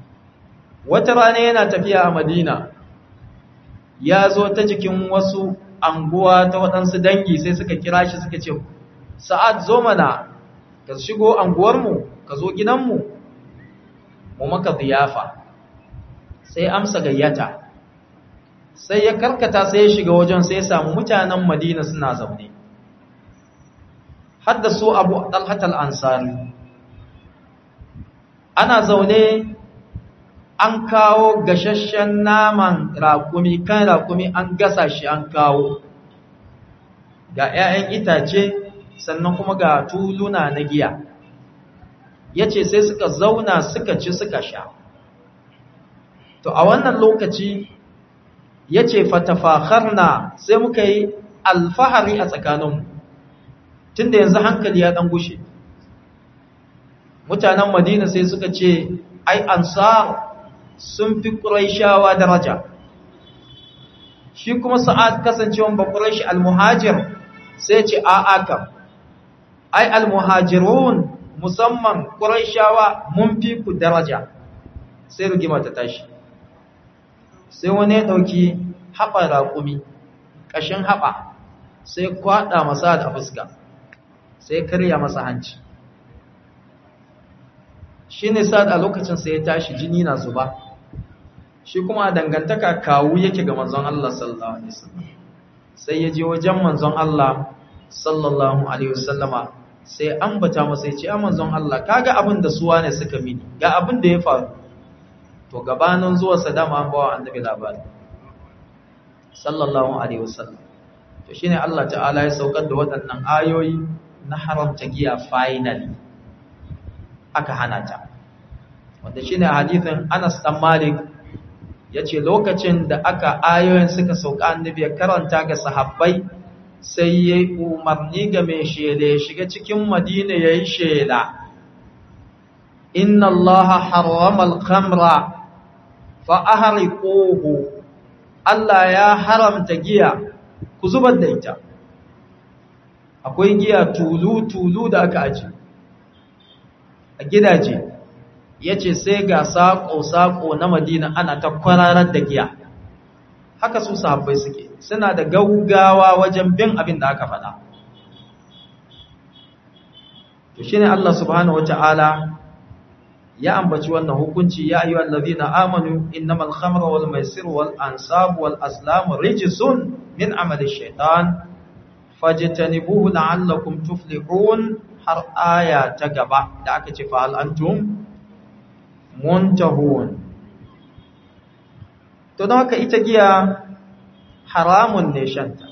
wata rana yana tafiya a madina ya zo ta jikin wasu anguwa ta waɗansu dangi sai suka kira shi suka ce sa'ad zo mana ka shigo anguwarmu ka zo gidanmu mu maka ziyafa sai amsa gayyata sai ya karkata sai ya shiga wajen sai ya samu mutanen madina suna zaune hadda su abu dalhatal ansari ana zaune an kawo gashashen naman raƙumi kan raƙumi an gasa shi an kawo ga 'ya'yan itace sannan kuma ga tuluna na giya ya ce sai suka zauna suka ci suka sha to a wannan lokaci ya ce na sai muka yi alfahari a tsakaninmu tun da yanzu hankali ya ɗan gushe mutanen madina sai suka ce ai ansar sun fi ƙuraishawa daraja shi kuma sa'ad kasancewan ba ƙuraishi almuhajir sai ce a'aka ai almuhajirun musamman ƙuraishawa mun fi ku daraja sai rigima ta tashi sai wani ya ɗauki haɓa raƙumi ƙashin haɓa sai kwaɗa masa da fuska sai karya masa hanci shi ne sa'ad a lokacin sai ya tashi jini na zuba shi kuma a dangantaka kawu yake ga manzon Allah sallallahu alaihi wasallam sai ya je wajen manzon Allah sallallahu alaihi wasallama sai ambata masa ya ce a manzon Allah kaga abin da suwa ne suka mini ga abin da ya faru to gabanin zuwa sadama an bawa annabi labari sallallahu alaihi wasallam to shine Allah ta'ala ya saukar da waɗannan ayoyi na haramta giya finally aka hana ta wanda shine hadithin Anas dan Malik yace lokacin da aka ayoyin suka sauka annabi ya karanta ga sahabbai sai yayi umarni ga mai shela ya shiga cikin Madina yayi shela inna allaha harrama al-khamra fa ahriquhu Allah ya haramta giya ku zubar da ita akwai giya tulu tulu da aka aje a gidaje yace sai ga sako sako na Madina ana ta kwararar da giya haka su sahabbai suke suna da gaugawa wajen bin abin da aka faɗa to shine Allah subhanahu wataala ya ambaci wannan hukunci ya ayyuhal ladhina amanu innamal khamru wal maisiru wal ansabu wal aslamu rijsun min amali shaitan fajtanibuhu la'allakum tuflihun har aya ta gaba da aka ce fa hal antum muntahun to don haka ita giya haramun ne shanta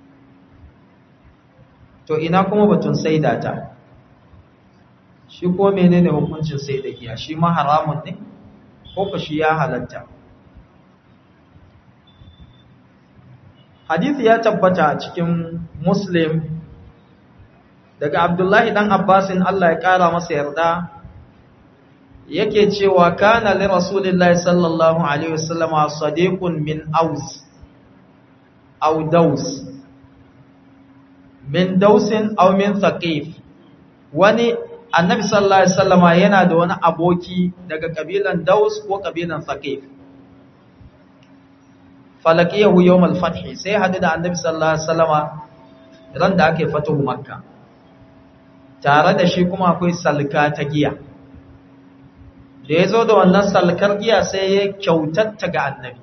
to ina kuma batun saida ta shi ko menene hukuncin sai da giya shi ma haramun ne ko fa shi ya halatta hadisi ya tabbata a cikin muslim daga abdullahi dan abbasin Allah ya kara masa yarda yake cewa kana li rasulillahi sallallahu alaihi wasallama sadiqun min aus aw daus min dausin aw min thaqif wani annabi sallallahu alaihi wasallama yana da wani aboki daga kabilan Daus ko kabilan Thaqif falaqiyahu yawm al-fath sai hadu da annabi sallallahu alaihi wasallama ran da ake fatuhu makka tare da shi kuma akwai salka ta giya da yazo da wannan salkar giya sai ya kyautatta ga annabi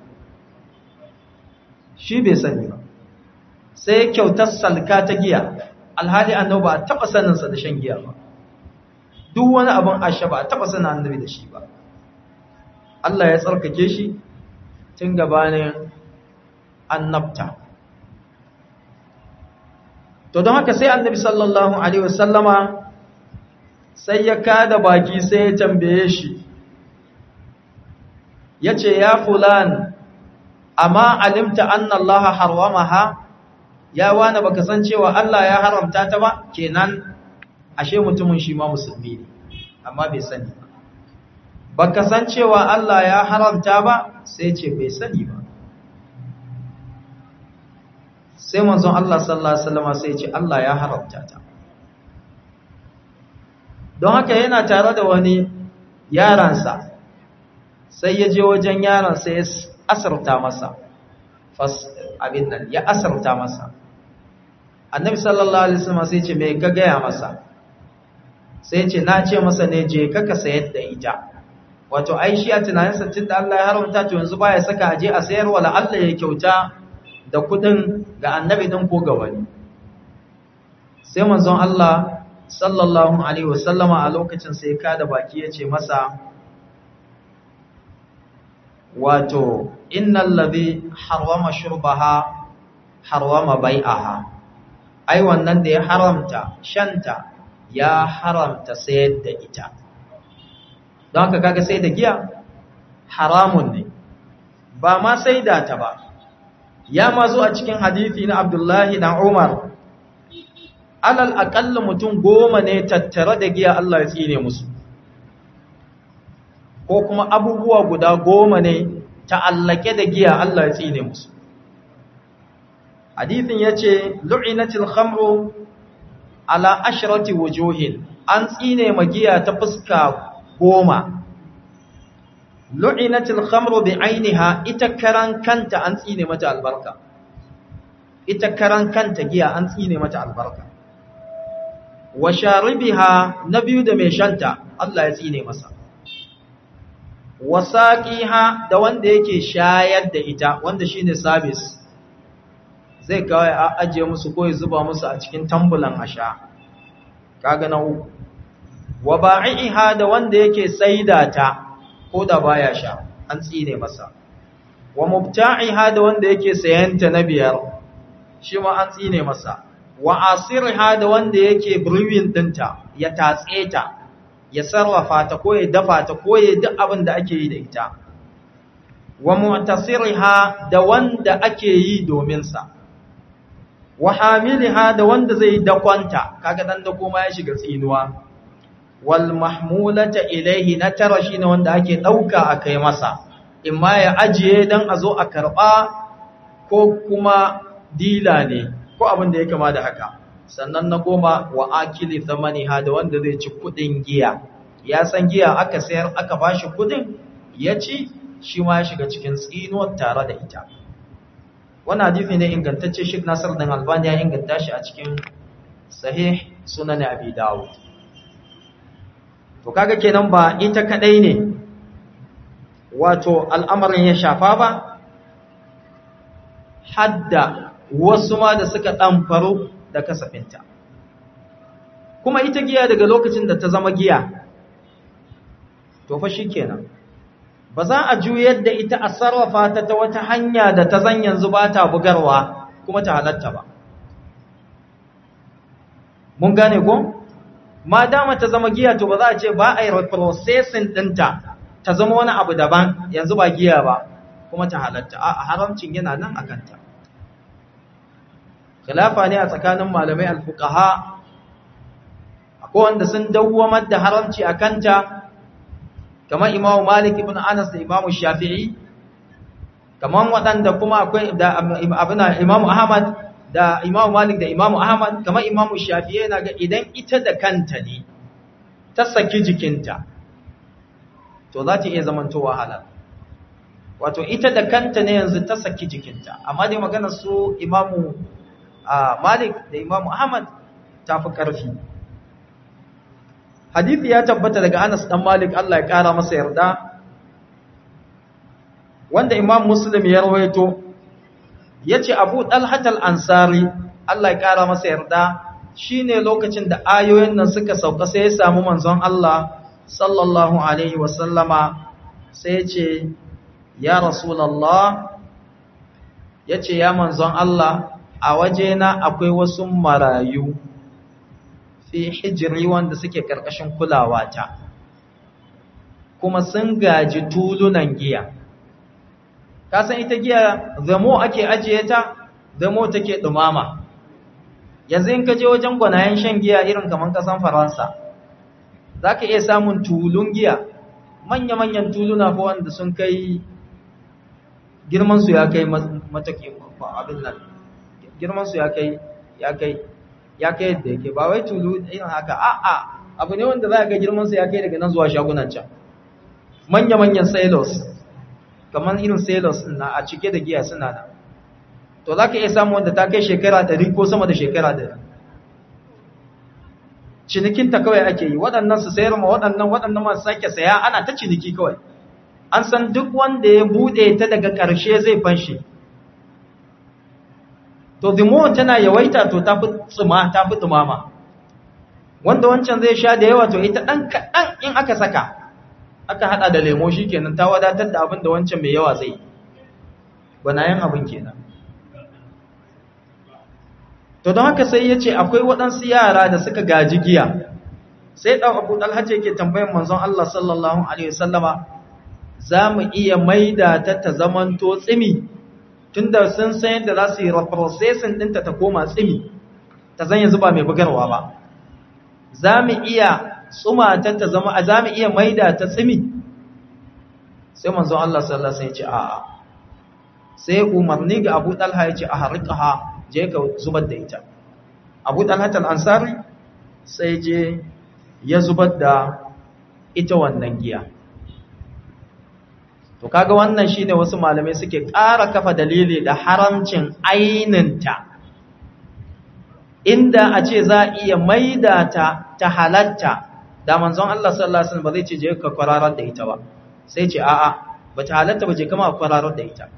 shi bai sani ba sai ya kyautar salka ta giya alhali annabi ba taba saninsa da shan giya ba duk wani abin asha ba a taɓa sana annabi da shi ba Allah ya tsarkake shi tun gabanin annabta to don haka sai annabi sallallahu alaihi wasallama sai ya kada baki sai ya tambaye shi ya ce ya fulan amma alimta anna Allah harwamaha ya wani baka san cewa Allah ya haramta ta ba kenan ashe mutumin shi ma musulmi ne amma bai sani ba baka san cewa Allah ya haramta ba sai ce bai sani ba sai manzon Allah sallallahu alaihi wasallam sai ce Allah ya haramta ta don haka yana tare da wani yaransa sai ya je wajen yaransa ya asarta masa fas abin nan ya asarta masa annabi sallallahu alaihi wasallam sai ce me ka gaya masa sai ce na ce masa ne je ka ka sayar da ita wato ai shi a tunaninsa tun da Allah ya haramta to yanzu baya saka aje a sayar wala Allah ya kyauta da kudin ga annabi din ko ga wani sai manzon Allah sallallahu alaihi wasallama a lokacin sai ka da baki ya ce masa wato innal ladhi harwama shurbaha harwama bai'aha ai wannan da ya haramta shanta ya haramta sayar da ita don haka kaga sai da giya haramun ne ba ma sai da ta ba ya ma zo a cikin hadithi na abdullahi na umar alal aƙalla mutum goma ne tattare da giya Allah ya tsine musu ko kuma abubuwa guda goma ne ta'allake da giya Allah ya tsine musu hadithin ya ce lu'inatil khamru ala ashrati wujuhin an tsine magiya ta fuska goma lu'inatil khamru bi ainiha ita karan kanta an tsine mata albarka ita karan kanta giya an tsine mata albarka wa sharibiha na biyu da mai shanta Allah ya tsine masa wa saqiha da wanda yake shayar da ita wanda shine service zai kawai a ajiye musu ko ya zuba musu a cikin tambulan asha kaga na uku wa ba'iha da wanda yake saida ta ko da baya sha an tsine masa wa mubta'iha da wanda yake sayanta na biyar shi ma an tsine masa wa asirha da wanda yake brewing dinta ya tatse ta ya sarrafa ta ko ya dafa ta ko ya duk abin da ake yi da ita wa mu'tasirha da wanda ake yi domin sa wa hamiliha da wanda zai dakwanta kaga dan da kuma ya shiga tsinuwa wal mahmulata ilaihi na tara shine wanda ake dauka akai masa imma ya ajiye dan a zo a karba ko kuma dila ne ko abin da ya kama da haka sannan na goma wa akili thamaniha da wanda zai ci kudin giya ya san giya aka sayar aka bashi kudin ya ci shi ma ya shiga cikin tsinuwar tare da ita wannan hadisi ne ingantacce Sheikh Nasir dan Albani ya inganta shi a cikin sahih sunan Abi Dawud to kaga kenan ba ita kadai ne wato al'amarin ya shafa ba hadda wasu ma da suka ɗamfaro da kasafinta kuma ita giya daga lokacin da ta zama giya to fa shi kenan ba za a juyar da ita a sarrafa ta ta wata hanya da ta zan yanzu ba ta bugarwa kuma ta halatta ba mun gane ko? ma dama ta zama giya to ba za a ce ba a yi reprocessing ɗinta ta zama wani abu daban yanzu ba giya ba kuma ta halatta a haramcin yana nan a kanta khilafa ne a tsakanin malamai alfuqaha akwai wanda sun dawwamar da haramci a kanta kamar Imam Malik ibn Anas da Imam Shafi'i kamar waɗanda kuma akwai da abuna Imam Ahmad da Imam Malik da Imam Ahmad kamar Imam Shafi'i yana ga idan ita da kanta ne ta saki jikinta to za ta iya zamantowa halal wato ita da kanta ne yanzu ta saki jikinta amma dai maganar su Imam Malik da Imam Ahmad ta fi ƙarfi hadithi ya tabbata daga Anas dan Malik Allah ya kara masa yarda wanda Imam Muslim ya rawaito yace Abu Talhat al-Ansari Allah ya kara masa yarda shine lokacin da ayoyin nan suka sauka sai ya samu manzon Allah sallallahu alaihi wasallama sai yace ya Rasulullah yace ya manzon Allah a wajena akwai wasu marayu fi hijiri wanda suke ƙarƙashin kulawa ta kuma sun gaji tulunan giya ka san ita giya zamo ake ajiye ta zamo take dumama yanzu in ka je wajen gwanayen shan giya irin kamar kasan faransa za ka iya samun tulun giya manya-manyan tuluna ko wanda sun kai girmansu ya kai mataki abin nan girmansu ya kai ya kai ya kai yadda yake ba wai tulu irin haka a'a abu ne wanda za ga girman sa ya kai daga nan zuwa shagunan can manya manyan sailors kamar irin sailors na a cike da giya suna da to za ka iya samu wanda ta kai shekara ɗari ko sama da shekara ɗari cinikinta kawai ake yi waɗannan su sayar ma waɗannan waɗannan masu sake saya ana ta ciniki kawai an san duk wanda ya buɗe ta daga ƙarshe zai fanshe to dimo tana yawaita to ta fi tsima ta fi tsumama wanda wancan zai sha da yawa to ita ɗan kaɗan in aka saka aka haɗa da lemo shi kenan ta wadatar da abin da wancan mai yawa zai gwanayen abin kenan to don haka sai ya ce akwai waɗansu yara da suka gaji giya sai ɗan abu ɗalhaji yake tambayin manzon Allah sallallahu Alaihi wasallama za mu iya maida ta ta zamanto tsimi tun da sun san yadda za su yi reprocessing ɗinta ta koma tsimi ta zan yanzu ba mai bugarwa ba za mu iya tsuma ta ta zama a za mu iya maida ta tsimi sai manzon Allah sallallahu Alaihi ce a'a sai umarni ga abu ɗalha ya ce a harikaha je ka zubar da ita abu ɗalhatar ansari sai je ya zubar da ita wannan giya to kaga wannan shine wasu malamai suke ƙara kafa dalili da haramcin aininta inda a ce za a iya maida ta ta halatta da manzon Allah sallallahu alaihi wasallam ba zai ce je ka kwararar da ita ba sai ce a'a ba ta halatta ba je kama kwararar da ita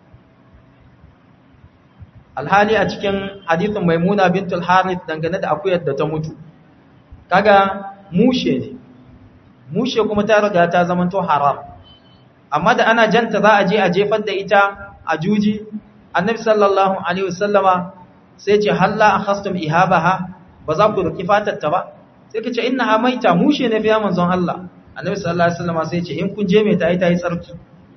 alhali a cikin hadithin maimuna bintul harith dangane da akuyar da ta mutu kaga mushe ne mushe kuma ta riga ta zamanto haram amma da ana janta za a je a jefar da ita a juji annabi sallallahu alaihi wasallama sai ce halla akhastum ihabaha ba za ku ruki fatar ta ba sai kace innaha maita mushe ne fa manzon Allah annabi sallallahu alaihi wasallama sai ce in kun je mai ta yi ta yi tsarki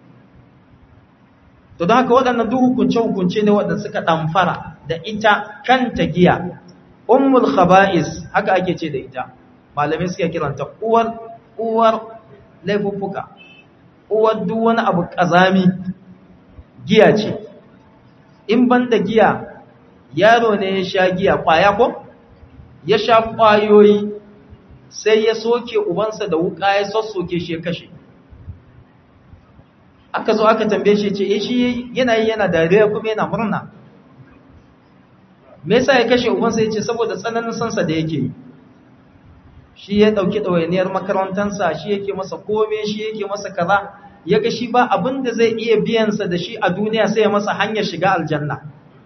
to don haka waɗannan duk hukunce-hukunce ne waɗanda suka ɗamfara da ita kanta giya ummul khaba'is haka ake ce da ita malamai suke kiranta uwar uwar laifuffuka uwar duk wani abu ƙazami giya ce in ban da giya yaro ne ya sha giya ƙwaya ko ya sha ƙwayoyi sai ya soke ubansa da wuƙa ya sassoke shi ya kashe aka zo aka tambaye shi ce eh shi yana yi yana dariya kuma yana murna me yasa ya kashe ubansa yace saboda tsananin sansa da yake yi shi ya dauki dawainiyar makarantansa shi yake masa kome shi yake masa kaza yaga shi ba abin da zai iya biyan sa da shi a duniya sai ya masa hanyar shiga aljanna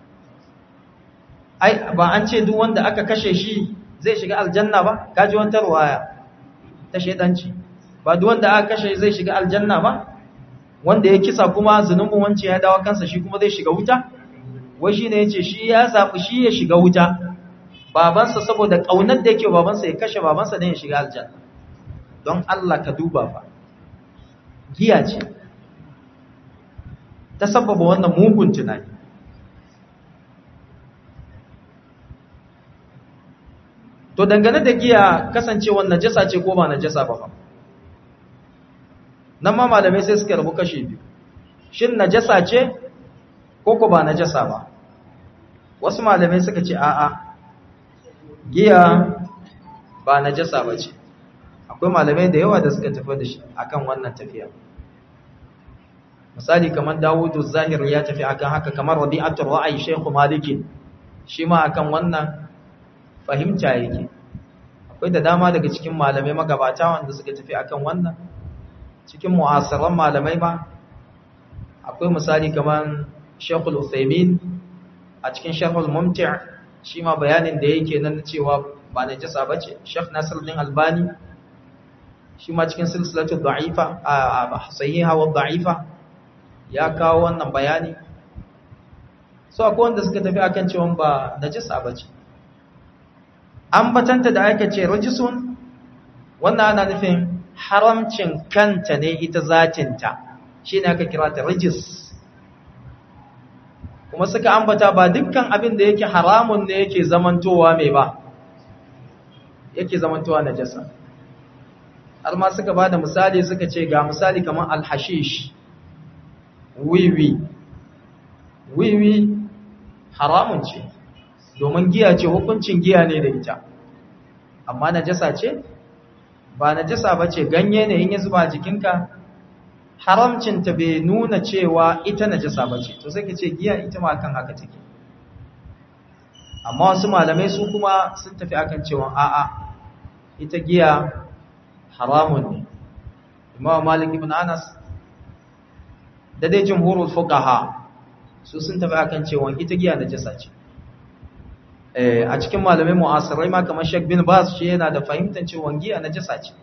ai ba an ce duk wanda aka kashe shi zai shiga aljanna ba kaji wata ruwaya ta shedanci ba duk wanda aka kashe zai shiga aljanna ba wanda ya kisa kuma zunubin wance ya dawo kansa shi kuma zai shiga wuta wai shine yace shi ya zabi shi ya shiga wuta babansa saboda kaunar da yake babansa ya kashe babansa dan ya shiga aljanna don Allah ka duba fa giya ce ta sababa wannan mugun tunani to dangane da giya kasancewar najasa ce ko ba najasa ba fa nan ma malamai sai suka rabu kashe biyu shin najasa ce ko ko ba najasa ba wasu malamai suka ce a'a giya ba najasa ba ce akwai malamai da yawa da suka tafi da shi akan wannan tafiya misali kamar Dawudu Zahir ya tafi akan haka kamar Rabi'atul Ra'ayi Sheikh Maliki shi ma akan wannan fahimta yake akwai da dama daga cikin malamai magabata wanda suka tafi akan wannan cikin mu'asiran malamai ma akwai misali kamar Sheikhul Uthaymeen a cikin Sharhul Mumti' shi ma bayanin da yake nan cewa ba najasa bace Sheikh Nasiruddin Albani shi ma cikin silsilatul da'ifa a sahiha wa da'ifa ya kawo wannan bayani so akwai wanda suka tafi akan cewa ba najasa bace an batanta da aka ce rajisun wannan ana nufin haramcin kanta ne ita zatinta shi ne aka kira ta rajis kuma suka ambata ba dukkan abin da yake haramun ne yake zamantowa mai ba yake zamantowa najasa har ma suka ba da misali suka ce ga misali kamar alhashish wiwi wiwi haramun ce domin giya ce hukuncin giya ne da ita amma najasa ce ba najasa ba ce ganye ne in ya zuba jikinka haramcinta bai nuna cewa ita najasa ba ce to sai ka ce giya ita ma kan haka take amma wasu malamai su kuma sun tafi akan cewa a'a ita giya haramun ne imam malik ibn anas da dai jumhurul fuqaha su sun tafi akan cewa ita giya najasa ce eh a cikin malamai mu'asirai ma kamar Sheikh bin Baz shi yana da fahimtar cewa giya najasa ce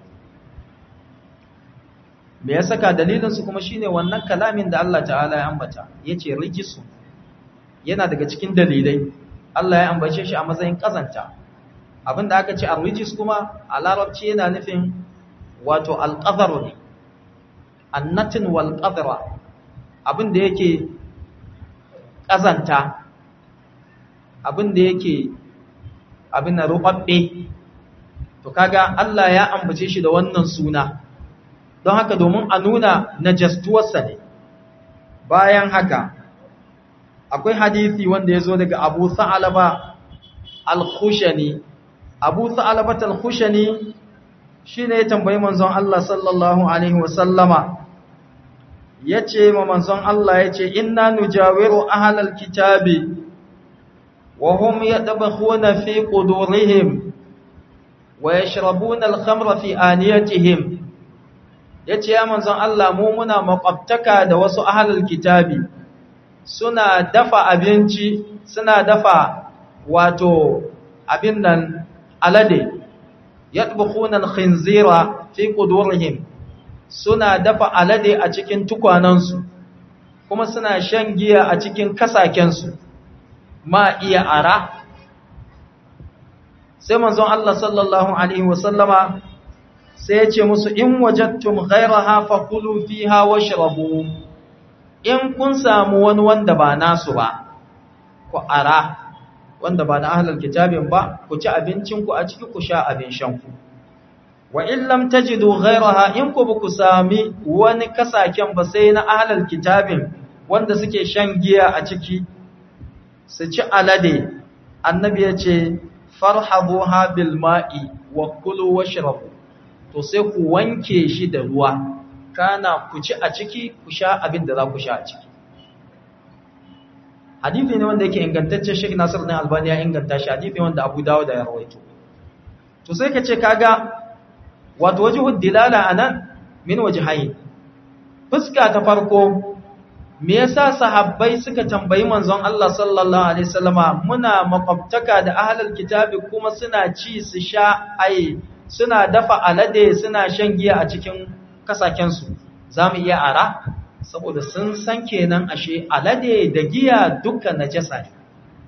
me ya saka dalilin su kuma shine wannan kalamin da Allah ta'ala ya ambata yace rijisu yana daga cikin dalilai Allah ya ambace shi a matsayin kazanta abinda aka ce ar-rijis kuma a larabci yana nufin wato al-qadar ne annatin wal qadra abinda yake kazanta abinda yake abin na rubabbe to kaga Allah ya ambace shi da wannan suna don haka domin a nuna najastuwarsa ne bayan haka akwai hadisi wanda ya zo daga abu sa'alaba al-khushani abu sa'alaba al-khushani shi ne ya tambayi manzon Allah sallallahu Alaihi wasallama ya ce ma manzon Allah ya ce inna nujawiru ahalal kitabi wa hum yadbakhuna fi qudurihim wa yashrabuna al-khamra fi aniyatihim yace ya manzon Allah mu muna makwabtaka da wasu ahalal kitabi suna dafa abinci suna dafa wato abin nan alade yadbukhuna al-khinzira fi qudurihim suna dafa alade a cikin tukwanansu kuma suna shan giya a cikin kasakensu ma iya ara sai manzon Allah sallallahu alaihi wasallama sai ya ce musu in wajadtum ghayraha fakulu fiha washrabu in kun samu wani wanda ba nasu ba ku ara wanda ba na ahlul kitabin ba ku ci abincinku a ciki ku sha abin shanku wa in lam tajidu ghayraha in ku ku sami wani kasaken ba sai na ahlul kitabin wanda suke shan giya a ciki su ci alade annabi ya ce farhabuha bil ma'i wa kulu washrabu to sai ku wanke shi da ruwa kana ku ci a ciki ku sha abin da za ku sha a ciki hadithi ne wanda yake ingantacce Sheikh Nasir din Albani ya inganta shi hadithi wanda Abu Dawud ya rawaito to sai ka ce kaga wato wajhud dilala anan min wajhayn fuska ta farko me yasa sahabbai suka tambayi manzon Allah sallallahu alaihi wasallama muna makwabtaka da ahlul kitabi kuma suna ci su sha ai suna dafa alade suna shan giya a cikin kasaken su zamu iya ara saboda sun san kenan ashe alade da giya dukkan najasa ne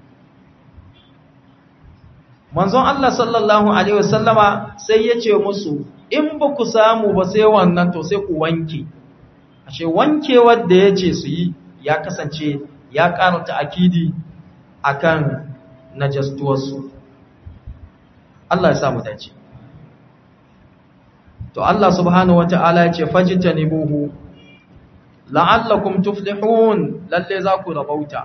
manzon Allah sallallahu alaihi wasallama sai ya ce musu in ba ku samu ba sai wannan to sai ku wanke ashe wankewar da ya ce su yi ya kasance ya karanta akidi akan najastuwarsu Allah ya samu dace to Allah subhanahu wata'ala ya ce fajtanibuhu la'allakum tuflihun lalle za ku rabauta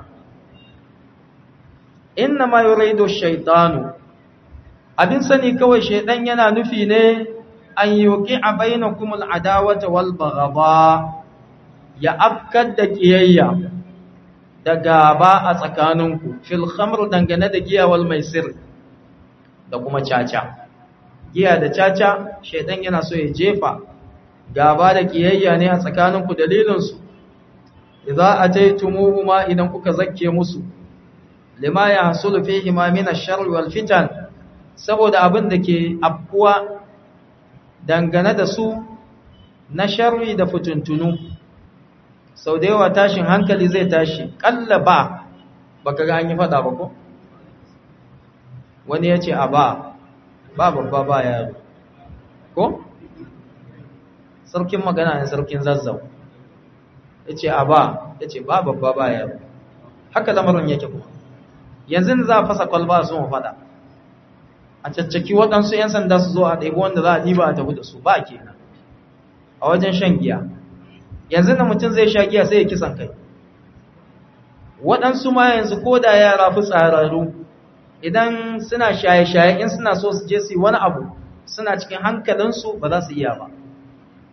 innama yuridu ash-shaytanu abin sani kawai shaydan yana nufi ne an yuqi'a bainakum al-adawata wal baghadha ya afkar da kiyayya da gaba a tsakaninku fil khamr dangane da giya wal maisir da kuma caca giya da caca shaydan yana so ya jefa gaba da kiyayya ne a tsakaninku dalilinsu idza ataytumuhuma idan kuka zakke musu lima yahsulu fihi ma min ash-sharr wal fitan saboda abin da ke afkuwa dangane da su na sharri da fituntunu sau da yawa tashin hankali zai tashi kalla ba baka ga an yi fada ba ko wani ya ce a ba ba babba ba yaro ko sarkin magana ne sarkin zazzau ya ce a ba ya ce ba babba ba yaro haka lamarin yake kuma yanzu za a fasa kwalba su mu fada a caccaki waɗansu 'yan sanda su zo a ɗaiɓi wanda za a ɗiba a tafi da su ba kenan a wajen shan giya yanzu na mutum zai sha giya sai ya kisan kai waɗansu ma yanzu ko da yara fi tsararru idan suna shaye-shaye in suna so su je su yi wani abu suna cikin hankalinsu ba za su iya ba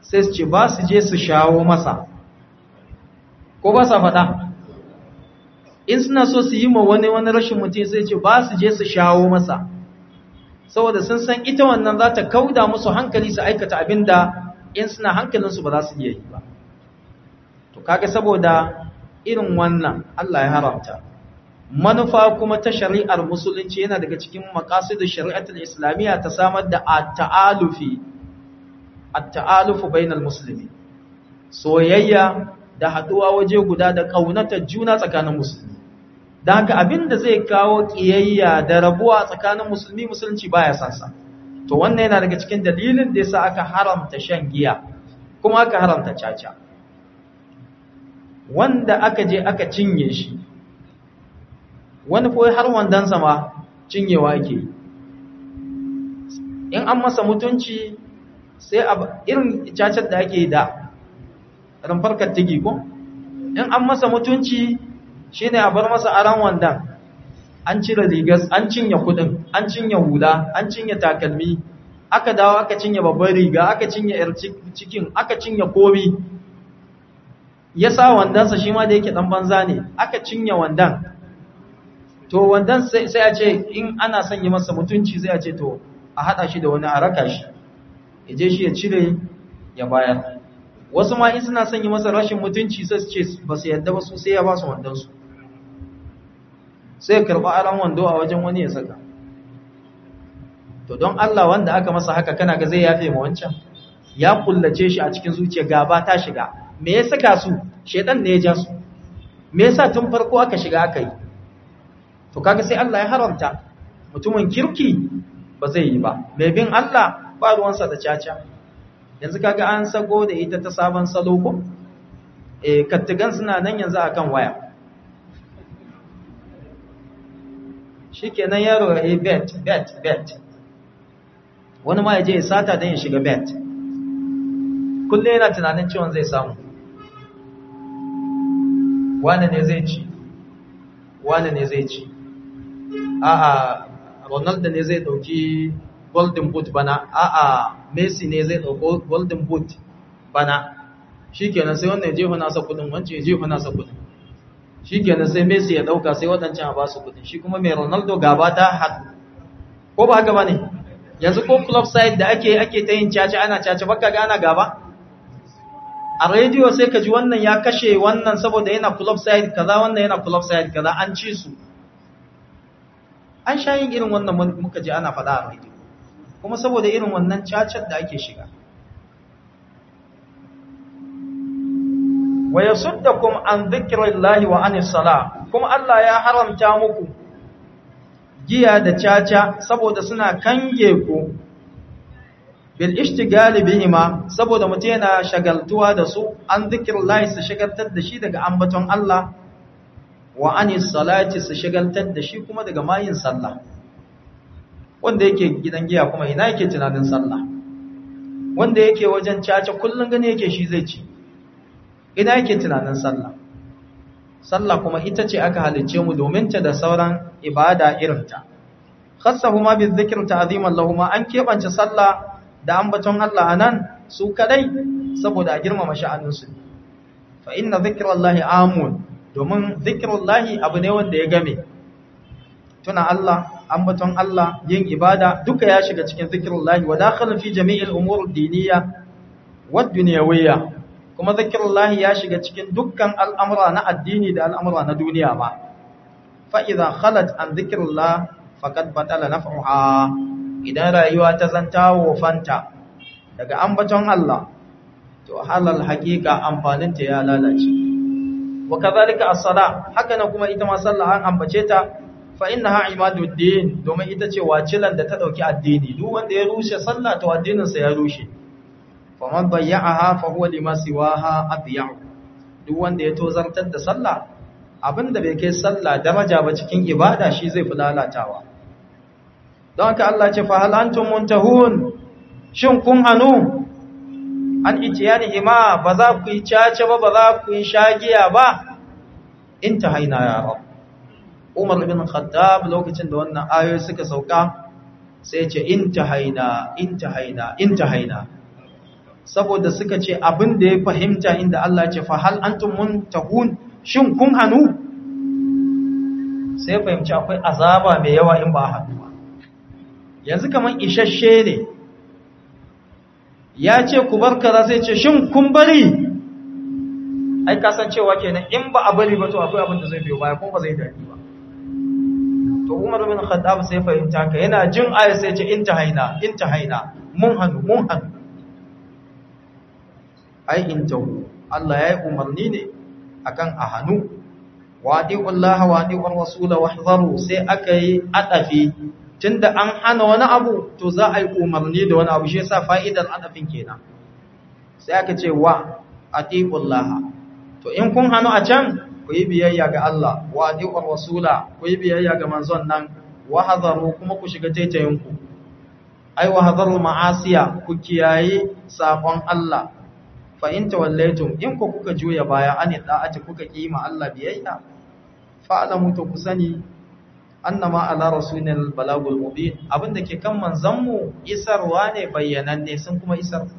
sai su ce ba su je su shawo masa ko ba sa faɗa in suna so su yi ma wani wani rashin mutum sai ce ba su je su shawo masa saboda sun san ita wannan za ta kauda musu hankali su aikata abin da in suna hankalinsu ba za su iya yi ba to kaga saboda irin wannan Allah ya haramta manufa kuma ta shari'ar musulunci yana daga cikin maqasid shari'atul islamiyya ta samar da at-ta'alufi at-ta'alufu bainal muslimin soyayya da haduwa waje guda da kaunatar juna tsakanin musulmi dan haka abinda zai kawo kiyayya da rabuwa tsakanin musulmi musulunci baya san sa to wannan yana daga cikin dalilin da yasa aka haramta shan giya kuma aka haramta caca wanda aka je aka cinye shi wani koyi har wandansa ma cinyewa ake in an masa mutunci sai a irin cacar da ake da rumfar kattigi ko in an masa mutunci shine a bar masa aran wandan an cire rigas an cinye kudin an cinye hula an cinye takalmi aka dawo aka cinye babbar riga aka cinye yar cikin aka cinye komi ya sa wandansa shi ma da yake dan banza ne aka cinye wandan to wandan sai a ce in ana son yi masa mutunci sai a ce to a hada shi da wani a raka shi ya je shi ya cire ya bayar wasu ma in suna son yi masa rashin mutunci sai su ce ba su yadda ba su sai ya ba su wandansu sai ya karɓi aran wando a wajen wani ya saka to don Allah wanda aka masa haka kana ga zai yafe ma wancan ya kullace shi a cikin zuciya gaba ta shiga me ya saka su shedan ne ya ja su me yasa tun farko aka shiga aka yi to kaga sai Allah ya haramta mutumin kirki ba zai yi ba mai bin Allah ba ruwansa da caca yanzu kaga an sago da ita ta sabon salo ko eh kattigan suna nan yanzu akan waya shikenan yaro ya bet bet bet wani ma ya je ya sata don ya shiga bet kullum yana tunanin ciwon zai samu wane ne zai ci wane ne zai ci a'a ronaldo ne zai dauki golden boot bana a'a messi ne zai dauko golden boot bana shikenan sai wannan jefa nasa kudin wancan ya jefa nasa kudin shikenan sai messi ya dauka sai wadancan a ba su kudin shi kuma mai ronaldo gaba ta haɗu ko ba haka ba ne yanzu ko club side da ake ake ta yin caca ana caca baka ga ana gaba a rediyo sai ka ji wannan ya kashe wannan saboda yana club side kaza wannan yana club side kaza an ci su an sha yin irin wannan muka ji ana faɗa a rediyo kuma saboda irin wannan cacar da ake shiga wa yasuddakum an dhikrillahi wa anis sala kuma Allah ya haramta muku giya da caca saboda suna kange ku bil ishtigali bihima saboda mutum yana shagaltuwa da su an zikrillahi su shagaltar da shi daga ambaton Allah wa anis salati su shagaltar da shi kuma daga mayin sallah wanda yake gidan giya kuma ina yake tunanin sallah wanda yake wajen caca kullun gane yake shi zai ci ina yake tunanin sallah sallah kuma ita ce aka halicce mu domin ta da sauran ibada irinta khassahuma bizikr ta'ziman lahumma an kebance sallah da ambaton Allah anan su kadai saboda a girmama sha'anin su fa inna zikrallahi amun domin zikrullahi abu ne wanda ya game tuna Allah ambaton Allah yin ibada duka ya shiga cikin zikrullahi wa dakhala fi jami'il umur ad-diniyya wad dunyawiyya kuma zikirullahi ya shiga cikin dukkan al'amura na addini da al'amura na duniya ba fa'iza khalat an zikirullah faƙad batala na fa'uha idan rayuwa ta zanta wofanta daga ambaton Allah to halal haƙiƙa amfaninta ya lalace wa kazalika as-sala haka na kuma ita ma sallah an ambace ta fa innaha imaduddin domin ita ce wacilan da ta dauki addini duk wanda ya rushe sallah to addinin sa ya rushe faman bayya'aha fa huwa lima siwaha adya'u duk wanda ya tozartar da sallah abinda bai kai sallah daraja ba cikin ibada shi zai fi lalatawa don haka Allah ce fa hal antum muntahun shin kun hanu an itiyani ima ba za ku yi cace ba ba za ku yi shagiya ba intahaina ya rab Umar ibn Khattab lokacin da wannan ayoyi suka sauka sai ya ce intahaina intahaina intahaina saboda suka ce abin da ya fahimta inda Allah ya ce fa hal antum muntahun shin kun hanu sai fahimci akwai azaba mai yawa in ba hannu ba yanzu kaman isasshe ne ya ce ku bar kaza sai ce shin kun bari ai kasancewa kenan in ba a bari ba to akwai abin da zai biyo baya kuma ba zai dadi ba to Umar bin Khattab sai fahimta ka yana jin aya sai ce intahaina intahaina mun hanu mun hanu ai intahu Allah ya yi umarni ne akan a hanu wadi'ullaha wadi'ur rasul wahzaru sai aka yi adafi tunda an hana wani abu to za a yi umarni da wani abu shi yasa fa'idar adafin kenan sai aka ce wa atiqullaha to in kun hanu a can ku yi biyayya ga Allah wa atiqur rasula ku yi biyayya ga manzon nan wa hadaru kuma ku shiga taitayin ku ai wa hadaru ma'asiya ku kiyaye sabon Allah fa in tawallaytum in ku kuka juya baya an da'ati kuka kima Allah biyayya fa alamu to ku sani annama ala rasulil balagul mubin abinda ke kan manzon mu isarwa ne bayyananne sun kuma isar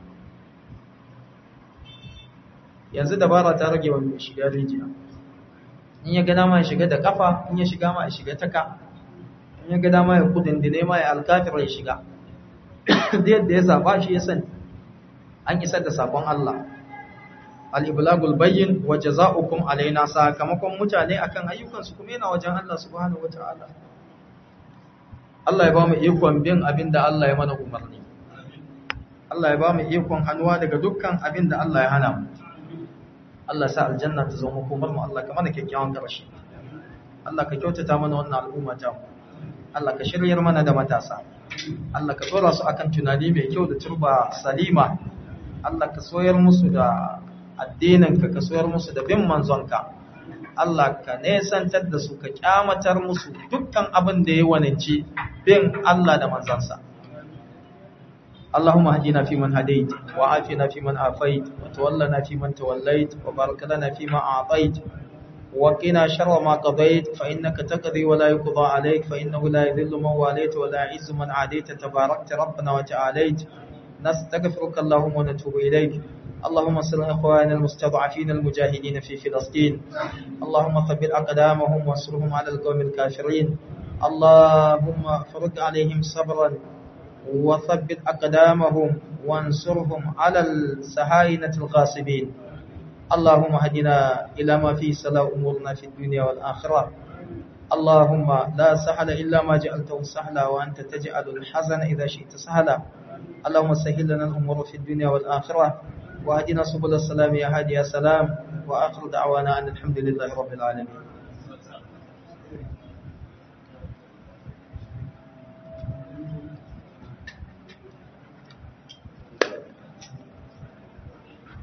yanzu dabara ta rage wa mai shiga rijiya in ya ga dama ya shiga da kafa in ya shiga ma ya shiga taka in ya ga dama ya kudin dine ma ya alkafir ya shiga da yadda ya zaba shi ya sani an isar da sabon Allah al-iblagul bayyin wa jazaa'ukum alaina sakamakon mutane akan ayyukansu kuma yana wajen Allah subhanahu wataala Allah ya ba mu ikon bin abinda Allah ya mana umarni Allah ya ba mu ikon hannuwa daga dukkan abinda Allah ya hana mu Allah sa aljanna ta zama komar mu Allah ka mana kyakkyawan ƙarshe Allah ka kyautata mana wannan al'umma ta mu Allah ka shiryar mana da matasa Allah ka tsora su akan tunani mai kyau da turba salima Allah ka soyar musu da addininka ka soyar musu da bin manzonka Allah ka nesantar da su ka kyamatar musu dukkan abin da ya waninci bin Allah da manzansa اللهم اهدنا فيمن هديت وعافنا فيمن عافيت وتولنا فيمن توليت وبارك لنا فيما أعطيت وقنا شر ما قضيت فإنك تقضي ولا يقضى عليك فإنه لا يذل من واليت ولا يعز من عاديت تباركت ربنا وتعاليت نستغفرك اللهم ونتوب إليك اللهم صل على اخواننا المستضعفين المجاهدين في فلسطين اللهم ثبت اقدامهم وانصرهم على القوم الكافرين اللهم فرج عليهم صبرا وثبت اقدامهم وانصرهم على السهاينه الغاصبين اللهم هدنا الى ما فيه صلاح امورنا في الدنيا والاخره اللهم لا سهل الا ما جعلته سهلا وانت تجعل الحزن اذا شئت سهلا اللهم سهل لنا الامور في الدنيا والاخره وهدنا سبل السلام يا هادي يا سلام وآخر دعوانا أن الحمد لله رب العالمين